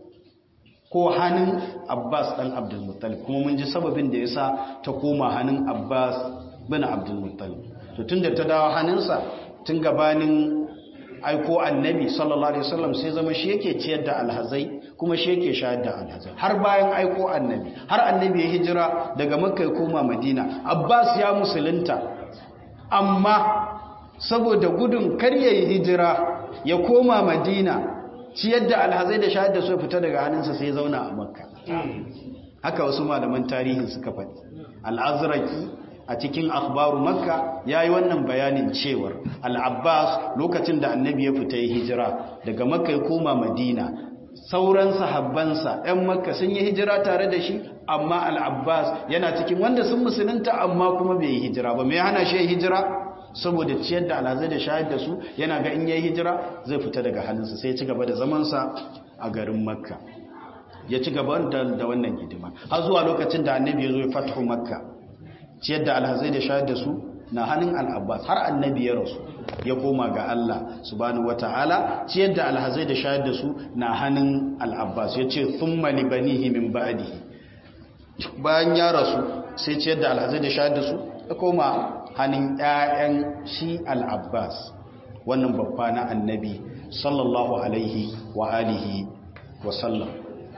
ko hannun abbas ɗan abdulmuttalib kuma mun ji sababin da ya sa ta koma hannun abbas bin abdulmuttalib to tun da ta dawo hannunsa tun gabanin aiko annabi sallallahu alaihi wasallam sai zama shi yake ciyar da alhazai kuma shi yake shayar da alhazai har bayan aiko annabi har annabi ya hijira daga makka ya koma madina abbas ya musulunta amma saboda gudun kar ya yi hijira ya koma madina ciyar da alhazai da shahar da su fita daga hannunsa sai zauna a makka haka wasu malaman tarihin suka faɗi al'azraki a cikin akhbaru makka ya yi wannan bayanin cewar al'abbas lokacin da annabi ya fita ya hijira daga makka ya koma madina sauran sahabbansa 'yan makka sun yi hijira tare da shi amma al'abbas yana cikin wanda sun musulunta amma kuma bai yi hijira ba mai hana shi hijira saboda ciyar da alhazai da shayar da su yana ga in yayi hijira zai fita daga halinsa sai ya ci gaba da zamansa a garin makka ya ci gaba da wannan hidima har zuwa lokacin da annabi ya zo ya fatahu makka ciyar da alhazai da shayar da su na hannun al'abbas har annabi ya rasu ya koma ga Allah subhanahu wata'ala ciyar da alhazai da shayar da su na hannun al'abbas ya ce thumma libanihi min ba'dihi bayan ya rasu sai ciyar da alhazai da shayar da su ya koma hannun ƴaƴan shi al'abbas wannan babba na annabi sallallahu alaihi wa alihi wa sallam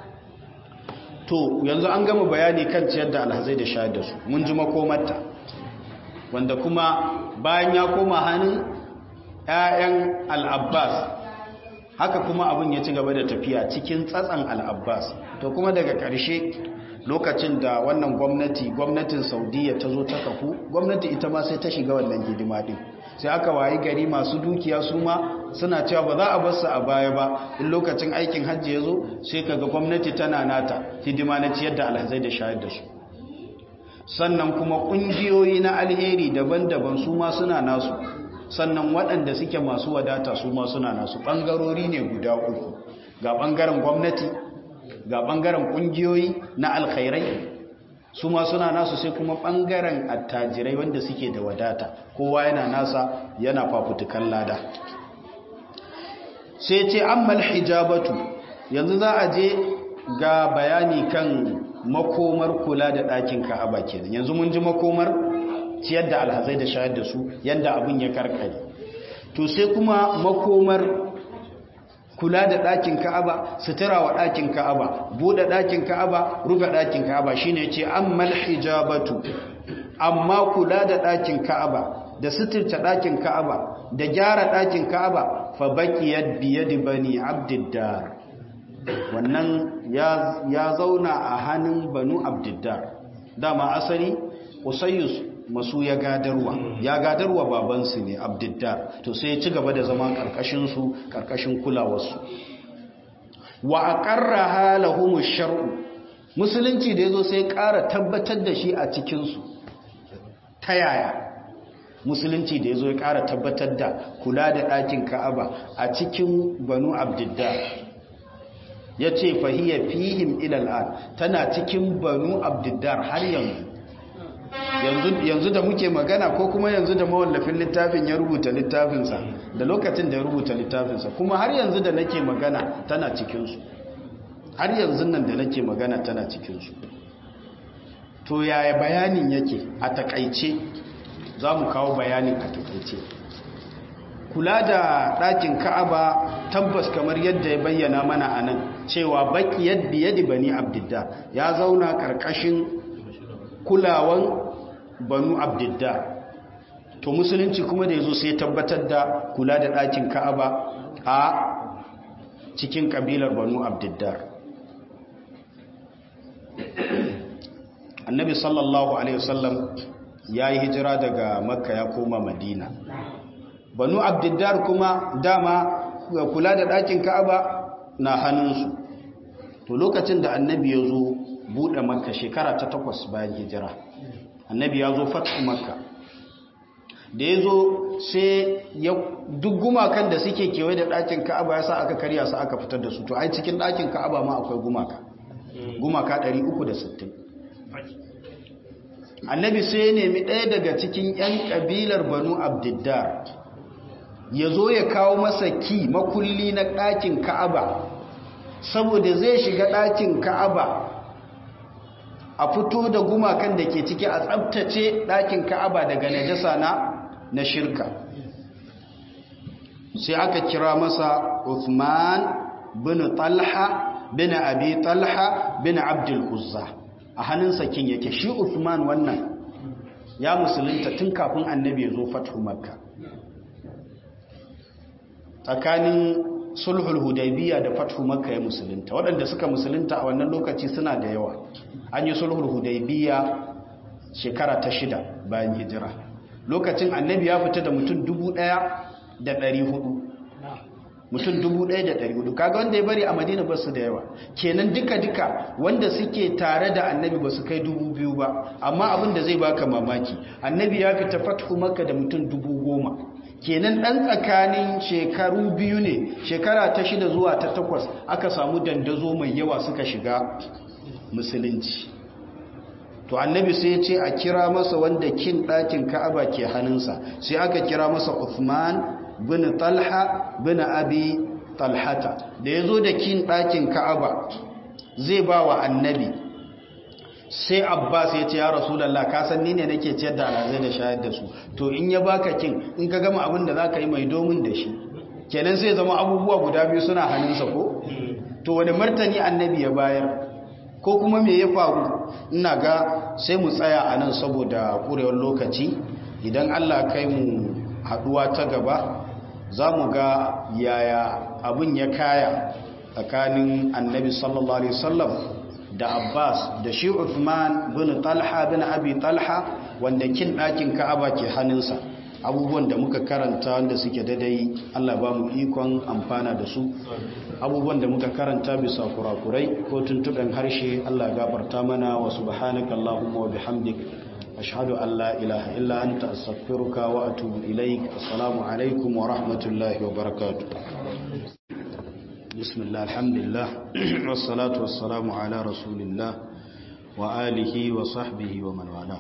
to yanzu an gama bayani kan ciyar da alhazai da shayar da su mun ji makomarta wanda kuma bayan ya koma hannun 'ya'yan al'abbas haka kuma abin ya ci gaba da tafiya cikin tsatsan al'abbas to kuma daga ƙarshe lokacin da wannan gwamnati gwamnatin saudiya ta zo ta kafu gwamnati ita ma sai ta shiga wannan hidima din sai aka wayi gari masu dukiya su ma suna cewa ba za a bar su a baya ba in lokacin aikin hajji ya zo sai kaga gwamnati tana nata hidima na ciyar da alhazai da shayar da su sannan kuma ƙungiyoyi na alheri daban-daban su ma suna nasu sannan waɗanda suke masu wadata su ma suna nasu ɓangarori ne guda uku ga ɓangaren gwamnati ga ɓangaren ƙungiyoyi na alkhairai su ma suna nasu sai kuma ɓangaren attajirai wanda suke da wadata kowa yana nasa yana fafutukan lada sai ce ammal hijabatu yanzu za a je ga bayani kan makomar kula da ɗakin ka'aba kenan yanzu mun ji makomar ciyar da alhazai da shayar da su yadda abin ya karkare to sai kuma makomar kula da ɗakin ka'aba sutura wa ɗakin ka'aba buɗe ɗakin ka'aba rufe ɗakin ka'aba shine ce ammal hijabatu amma kula da ɗakin ka'aba da suturta ɗakin ka'aba da gyara ɗakin ka'aba fa baqiyat biyadi bani abdiddar wannan ya zauna a hannun banu abdiddar dama asali usayyus masu ya gadarwa ya gadarwa babansu ne abdiddar to sai ya ci gaba da zama karkashinsu karkashin kulawarsu wa aqarra halahum shar'u musulunci da yazo sai ƙara tabbatar da shi a cikin su ta yaya musulunci da yazo ya ƙara tabbatar da kula da ɗakin Ka'aba a cikin banu abdiddar ya ce fahiyya fihim ilal'ad tana cikin banu abdiddar har yanzu yanzu da muke magana ko kuma yanzu da mawallafin littafin ya rubuta littafinsa da lokacin da ya rubuta littafinsa kuma har yanzu da nake magana tana cikinsu har yanzu nan da nake magana tana cikinsu to yaya bayanin yake a takaice za mu kawo bayanin a takaice kula da ɗakin ka'aba tabbas kamar yadda ya bayyana mana a nan cewa baki yadda yadda bani abdidda ya zauna ƙarƙashin kulawan banu abdidda to musulunci kuma da ya zo sai tabbatar da kula da ɗakin ka'aba a cikin ƙabilar banu abdidda annabi sallallahu alaihi wasallam ya yi hijira daga makka ya koma madina banu abdiddar kuma dama kula da ɗakin ka'aba na hannunsu to lokacin da annabi ya zo buɗe makka shekara ta takwas bayan hijira annabi ya zo fatu makka da ya zo sai ya duk gumakan da suke kewaye da ɗakin ka'aba ya sa aka karya su aka fitar da su to ai cikin ɗakin ka'aba ma akwai gumaka gumaka 360 annabi sai ya nemi ɗaya daga cikin 'yan ƙabilar banu abdiddar ya zo ya kawo masa ki makulli na ɗakin ka'aba saboda zai shiga ɗakin ka'aba a fito da gumakan da ke ciki a tsabtace ɗakin ka'aba daga najasa na na shirka sai aka kira masa Uthman bin Talha bin Abi Talha bin Abdul Uzza a hannunsa kin yake shi Uthman wannan ya musulunta tun kafin annabi ya zo fathu makka tsakanin sulhul hudaybiya da fathu makka ya musulunta waɗanda suka musulunta a wannan lokaci suna da yawa an yi sulhul hudaybiya shekara ta shida bayan hijira lokacin annabi ya fita da mutum dubu ɗaya da ɗari hudu mutum dubu ɗaya da ɗari hudu kaga wanda ya bari a madina ba su da yawa kenan duka-duka wanda suke tare da annabi ba su kai dubu biyu ba amma abin da zai baka mamaki annabi ya fita fathu makka da mutum dubu goma kenan ɗan tsakanin shekaru biyu ne shekara ta shida zuwa ta takwas aka samu dandazo mai yawa suka shiga musulunci to annabi sai ya ce a kira masa wanda kin ɗakin ka'aba ke hannunsa sai aka kira masa Uthman bin Talha bin Abi Talhata da ya zo da kin ɗakin ka'aba zai ba wa annabi sai Abbas ya ce ya Rasulallah ka san ni ne nake ciyar da alazai da shayar da su to in ya baka kin in ka gama abin da za ka yi mai domin da shi kenan sai zama abubuwa guda biyu suna hannunsa ko to wani martani annabi ya bayar ko kuma me ya faru ina ga sai mu tsaya a nan saboda ƙurewar lokaci idan allah kai mu haɗuwa ta gaba za mu ga yaya abin ya kaya tsakanin annabi sallallahu alaihi wasallam da abbas da shi uthman bin talha bin abi talha wanda kin ɗakin ka'aba ke hannunsa abubuwan da muka karanta wanda suke daidai Allah ba mu ikon amfana da su abubuwan da muka karanta bisa kurakurai ko tuntuɓen harshe Allah gafarta mana wa subhanaka Allahumma wa bihamdik ashhadu an la ilaha illa anta astaghfiruka wa atubu ilaik assalamu alaikum wa rahmatullahi wa barakatuh bismillah alhamdulillah wassalatu wassalamu ala rasulillah wa alihi wa sahbihi wa man wala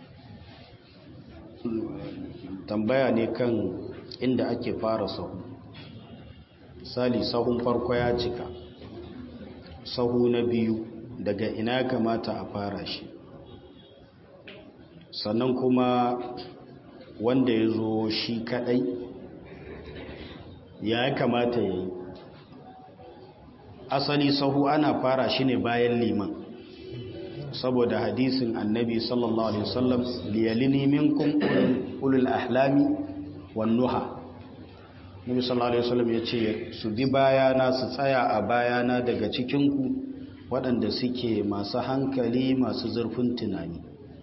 tambaya ne kan inda ake fara sahu misali sahun farko ya cika sahu na biyu daga ina kamata a fara shi sannan kuma wanda ya zo shi kadai ya kamata ya yi asali sahu ana fara shi ne bayan liman saboda hadisin annabi sallallahu alaihi wasallam liyalini minkum ulul ahlami wan nuha nabi sallallahu alaihi wasallam yace su bi bayana su tsaya a bayana daga cikin ku waɗanda suke masu hankali masu zurfin tunani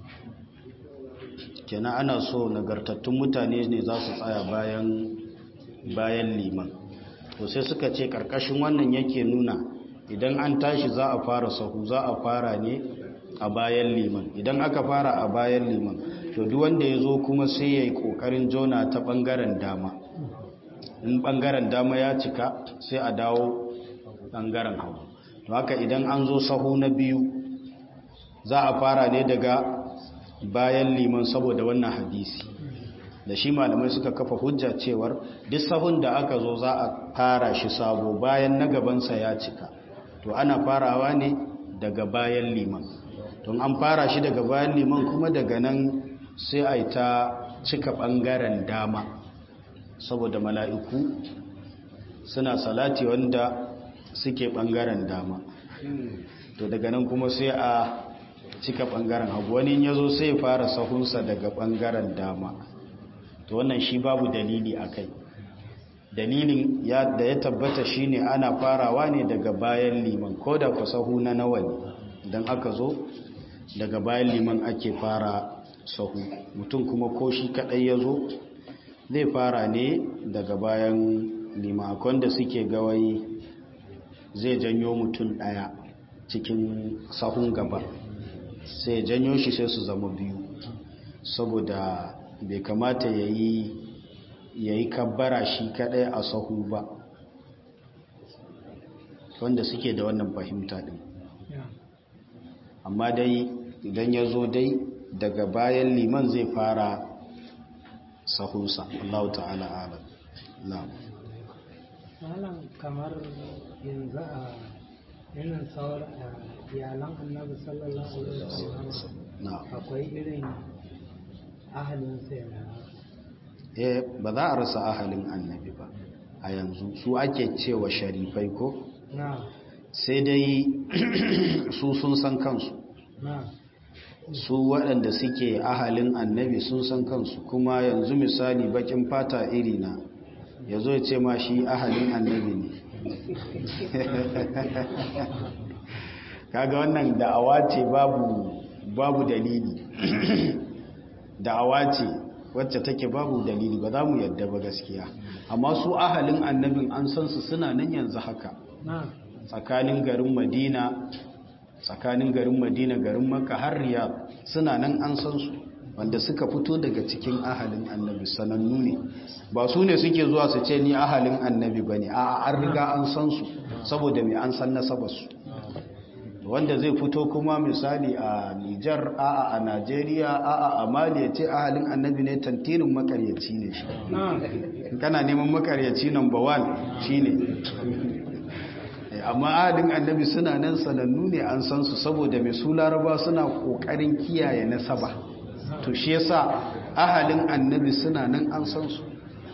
kenan ana so nagartattun mutane ne za su tsaya bayan bayan liman to sai suka ce karkashin wannan yake nuna idan an tashi za a fara sahu za a fara ne a bayan liman idan aka fara a bayan liman to duk wanda ya zo kuma sai ya yi ƙoƙarin jona ta ɓangaren dama in ɓangaren dama ya cika sai a dawo ɓangaren hagu to haka idan an zo sahu na biyu za a fara ne daga bayan liman saboda wannan hadisi da shi malamai suka kafa hujja cewar duk sahun da aka zo za a fara shi sabo bayan na gabansa ya cika to ana farawa ne daga bayan liman don an fara shi daga bayan liman kuma daga nan sai a yi ta cika ɓangaren dama saboda mala'iku suna salati wanda suke ɓangaren dama to daga nan kuma sai a cika ɓangaren hagu wani ya zo sai fara sahunsa daga ɓangaren dama to wannan shi babu dalili a kai dalilin da ya tabbata shine ana farawa ne daga bayan liman ko da ku sahu na nawa ne idan aka zo daga bayan liman ake fara sahu mutum kuma ko shi kadai ya zo zai fara ne daga bayan liman akwai da suke gawayi zai janyo mutum daya cikin sahun gaba sai janyo shi sai su zama biyu saboda bai kamata ya yi ya yi kabbara shi kadai a sahu ba wanda suke da wannan fahimta din amma dai idan ya zo dai daga bayan liman zai fara sahunsa Allah ta'ala ala na'am malam kamar yanzu a yanin sauran iyalan annabi sallallahu alaihi wasallam akwai irin ahalin sai eh ba za a rasa ahalin annabi ba a yanzu su ake cewa sharifai ko sai dai su sun san kansu su waɗanda suke ahalin annabi sun san kansu kuma yanzu misali bakin fata iri na ya zo ce ma shi ahalin annabi ne kaga wannan da'awa ce babu babu dalili da'awa ce wacce take babu dalili ba za mu yadda ba gaskiya amma su ahalin annabin an san su suna nan yanzu haka tsakanin garin madina tsakanin garin madina garin makka har riyad suna nan an san su wanda suka fito daga cikin ahalin annabi sanannu ne ba su ne suke zuwa su ce ni ahalin annabi ba ne a an riga an san su saboda mai an san nasabarsu wanda zai fito kuma misali a Nijar a'a a Najeriya a'a a Mali ya ce ahalin annabi ne tantirin makaryaci ne shi kana neman makaryaci number one shine amma ahalin annabi suna nan sanannu ne an san su saboda mai su laraba suna kokarin kiyaye nasaba to shi yasa ahalin annabi suna nan an san su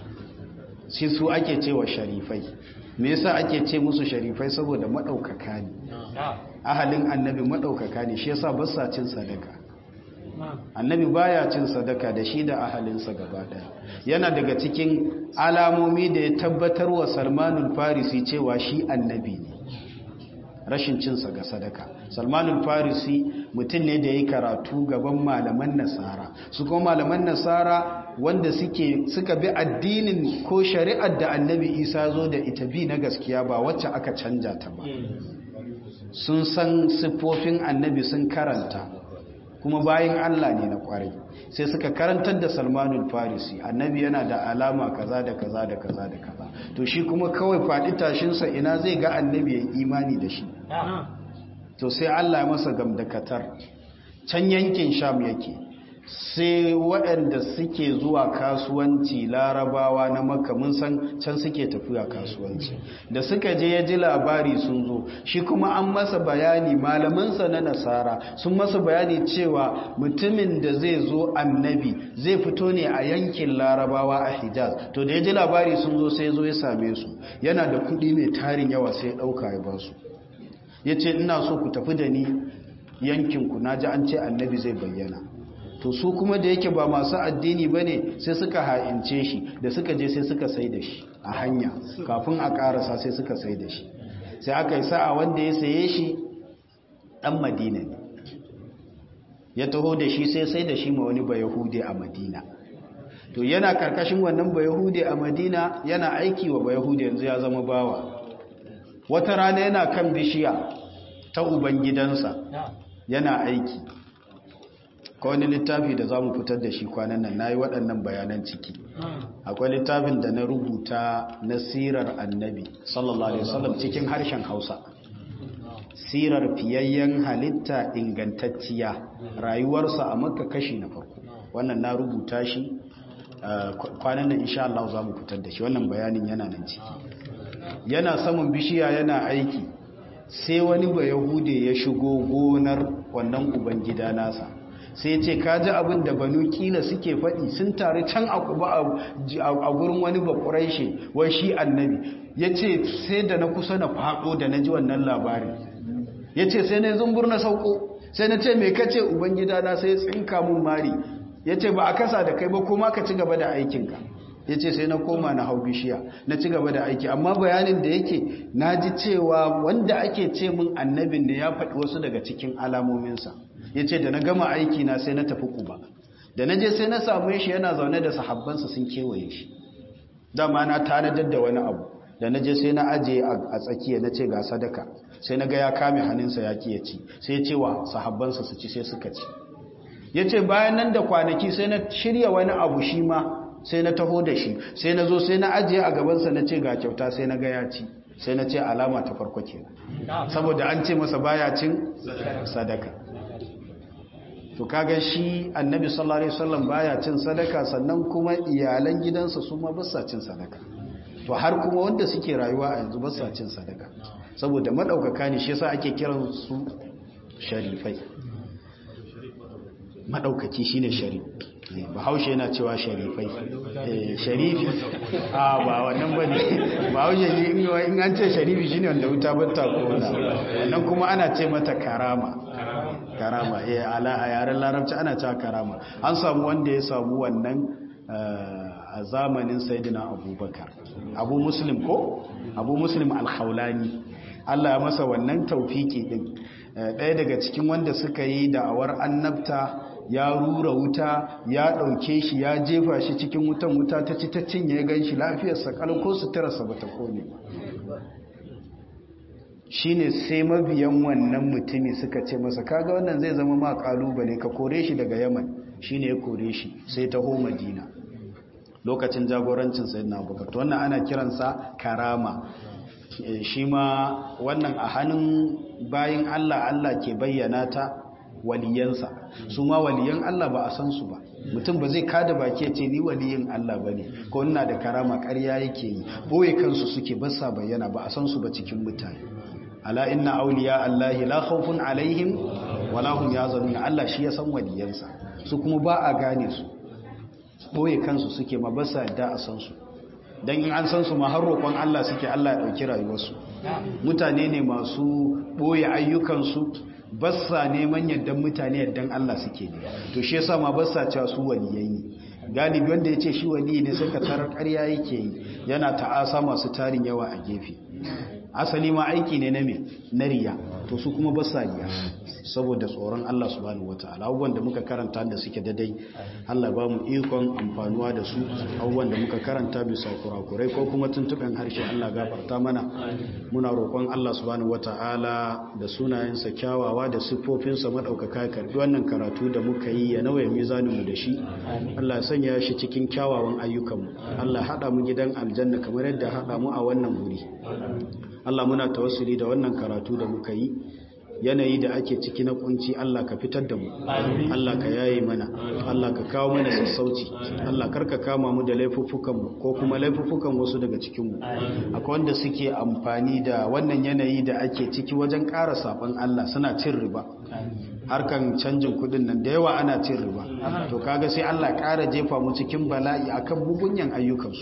sai su ake cewa sharifai me yasa ake ce musu sharifai saboda madaukaka ne ahalin annabi madaukaka ne shi yasa ba sa cin sadaka annabi baya cin sadaka da shi da ahalinsa gaba daya yana daga cikin alamomi da ya tabbatar wa salmanul farisi cewa shi annabi ne rashin cinsa ga sadaka salmanul farisi mutum ne da ya yi karatu gaban malaman nasara su kuma malaman nasara wanda suke suka bi addinin ko shari'ar da annabi isa zo da ita bi na gaskiya ba wacce aka canja ta ba sun san siffofin annabi sun karanta kuma bayan Allah ne na kwarai sai suka karantar da Salmanul Farisi annabi yana da alama kaza da kaza da kaza da kaza to shi kuma kawai faɗi tashinsa ina zai ga annabi ya imani da shi to sai Allah ya masa gamdakatar can yankin Sham yake sai waɗanda suke zuwa kasuwanci larabawa na makka mun san can suke tafiya kasuwanci da suka je ya ji labari sun zo shi kuma an masa bayani malamansa na nasara sun masa bayani cewa mutumin da zai zo annabi zai fito ne a yankin larabawa a hijaz to da ya ji labari sun zo sai zo ya same su yana da kuɗi mai tarin yawa sai ya ɗauka ya ba su ya ce ina so ku tafi da ni yankinku na ji an ce annabi zai bayyana to su kuma da yake ba masu addini ba ne sai suka ha'ince shi da suka je sai suka sai da shi a hanya kafin a karasa sai suka sai da shi sai aka yi sa'a wanda ya saye shi ɗan madina ne ya taho da shi sai sai da shi ma wani bayahude a madina to yana karkashin wannan bayahude a madina yana aiki wa bayahude yanzu ya zama bawa wata rana yana kan bishiya ta ubangidansa yana aiki ko wani littafi da za mu fitar da shi kwanan nan na yi waɗannan bayanan ciki akwai littafin da na rubuta na sirar annabi sallallahu alaihi wasallam cikin harshen hausa sirar fiyayyen halitta ingantacciya rayuwarsa a makka kashi na farko wannan na rubuta shi kwanan nan insha Allah za mu fitar da shi wannan bayanin yana nan ciki yana saman bishiya yana aiki sai wani ba yahude ya shigo gonar wannan ubangida nasa sai ce ka ji abin da banu kila suke faɗi sun tare can a gurin wani bakuraishe wai shi annabi ya ce sai da na kusa na faɗo da na ji wannan labarin ya ce sai na zumbur na sauko sai na ce mai kace ubangida na sai tsinka mun mari ya ce ba a kasa da kai ba kuma ka ci gaba da aikinka ya ce sai na koma na hau bishiya na ci gaba da aiki amma bayanin da yake na ji cewa wanda ake ce min annabin da ya faɗi wasu daga cikin alamominsa ya ce da na gama aiki na sai na tafi kuba da na je sai na samu shi yana zaune da sahabbansa sun kewaye shi dama na tanadar da wani abu da na je sai na aje a tsakiya na ce ga sadaka sai na ga ya kame hannunsa ya ki ya ci sai ya ce wa sahabbansa su ci sai suka ci ya ce bayan nan da kwanaki sai na shirya wani abu shi ma sai na taho da shi sai na zo sai na ajiye a gabansa na ce ga kyauta sai na ga ya ci sai na ce alama ta farko ke saboda an ce masa baya cin sadaka to kaga shi annabi sallallahu alaihi wasallam baya cin sadaka sannan kuma iyalan gidansa su ma basa cin sadaka to har kuma wanda suke rayuwa a yanzu basa cin sadaka saboda madaukaka ne shi yasa ake kiran su sharifai madaukaki shine sharif bahaushe yana cewa sharifai sharifi a ba wannan bane bahaushe ne in an ce sharifi shine wanda wuta batta kona wannan kuma ana ce mata karama karama eh ala a yaren larabci ana cewa karama an samu wanda ya samu wannan a zamanin sayyidina abubakar abu muslim ko abu muslim al-khawlani Allah ya masa wannan taufiki din ɗaya daga cikin wanda suka yi da'awar annabta ya rura wuta ya ɗauke shi ya jefa shi cikin wutan wuta ta ci ta cinye ya gan shi lafiyarsa ko suturarsa ba ta kone shi ne sai mabiyan wannan mutumi suka ce masa kaga wannan zai zama ma kalubale ka kore shi daga yaman shi ne ya kore shi sai taho madina lokacin jagorancin sai na bukatu wannan ana kiransa karama shi ma wannan a hannun bayan Allah Allah ke bayyana ta waliyansa su ma waliyan Allah ba a san su ba mutum ba zai kada baki ce ni waliyin Allah ba ne ko ina da karama ƙarya yake yi boye kansu suke basa bayyana ba a san su ba cikin mutane ala inna awliya Allahi la khawfun alaihim wala hum yazanun Allah shi ya san waliyansa su kuma ba a gane su boye kansu suke ma basa da a san su dan in an san su ma har roƙon Allah suke Allah ya dauki rayuwarsu mutane ne masu boye ayyukansu bassa neman yaddan mutane yaddan Allah suke ne to shi yasa ma bassa cewa su waliyai ne galibi wanda yace shi waliyi ne sai ka tarar ƙarya yake yi yana ta'asa masu tarin yawa a gefe asali ma aiki ne na me na riya to su kuma bassa riya saboda tsoron Allah subhanahu wataala abubuwan da muka karanta da suke daidai Allah ba mu ikon amfanuwa da su abubuwan da muka karanta bisa kurakurai ko kuma tuntuɓen harshe Allah gafarta mana muna roƙon Allah subhanahu wataala da sunayensa kyawawa da siffofinsa madaukaka karbi wannan karatu da muka yi ya nauye mizanin mu da shi Allah ya sanya shi cikin kyawawan ayyukanmu Allah hada mu gidan aljanna kamar yadda hada mu a wannan wuri Allah muna tawassuli da wannan karatu da muka yi yanayi da ake ciki na kunci Allah ka fitar da mu Allah ka yaye mana Allah ka kawo mana sassauci Allah karka kama mu da laifuffukan mu ko kuma laifuffukan wasu daga cikin mu akwai wanda suke amfani da wannan yanayi da ake ciki wajen ƙara saban Allah suna cin riba harkan canjin kudin nan da yawa ana cin riba to kaga sai Allah ƙara jefa mu cikin bala'i akan bugunyan ayyukansu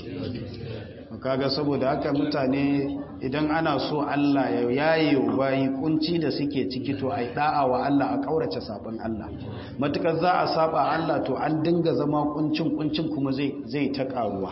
kaga saboda haka mutane idan ana so Allah ya yaye bayi kunci da suke ciki to ai da'a wa Allah a kaurace saban Allah matukar za a saba Allah to an dinga zama kuncin kuncin kuma zai zai ta karuwa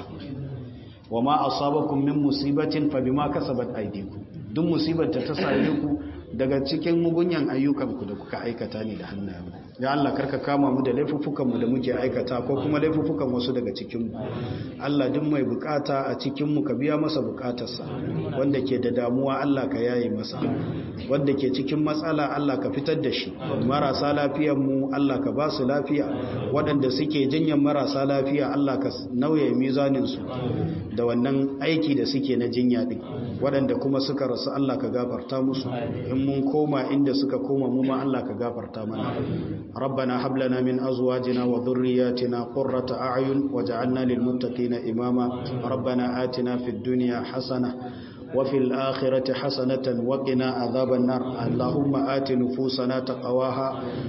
wama asabakum min musibatin fa bima kasabat aydikum duk musibar ta same ku daga cikin mugunyan ayyukanku da kuka aikata ne da hannayen ya Allah karka kama mu da laifuffukanmu da muke aikata ko kuma laifuffukan wasu daga cikinmu Allah duk mai bukata a cikinmu ka biya masa bukatarsa wanda ke da damuwa Allah ka yaye masa wanda ke cikin matsala Allah ka fitar da shi marasa lafiyanmu Allah ka ba su lafiya waɗanda suke jinyan marasa lafiya Allah ka nauye mizaninsu da wannan aiki da suke na jinya ɗin waɗanda kuma suka rasu Allah ka gafarta musu in mun koma inda suka koma mu ma Allah ka gafarta mana ربنا هب لنا من ازواجنا وذرياتنا قرة اعين وجعلنا للمتقين اماما ربنا آتنا في الدنيا حسنه وفي الآخرة حسنة وقنا عذاب النار اللهم آت نفوسنا تقواها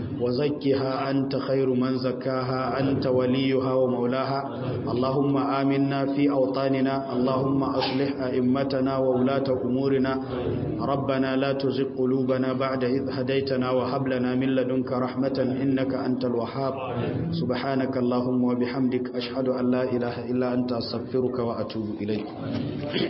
وزكها أنت خير من زكاها أنت وليها ومولاها اللهم آمنا في أوطاننا اللهم أصلح أئمتنا وولاة أمورنا ربنا لا تزغ قلوبنا بعد إذ هديتنا وهب لنا من لدنك رحمة إنك أنت الوهاب سبحانك اللهم وبحمدك أشهد أن لا إله إلا أنت أستغفرك وأتوب إليك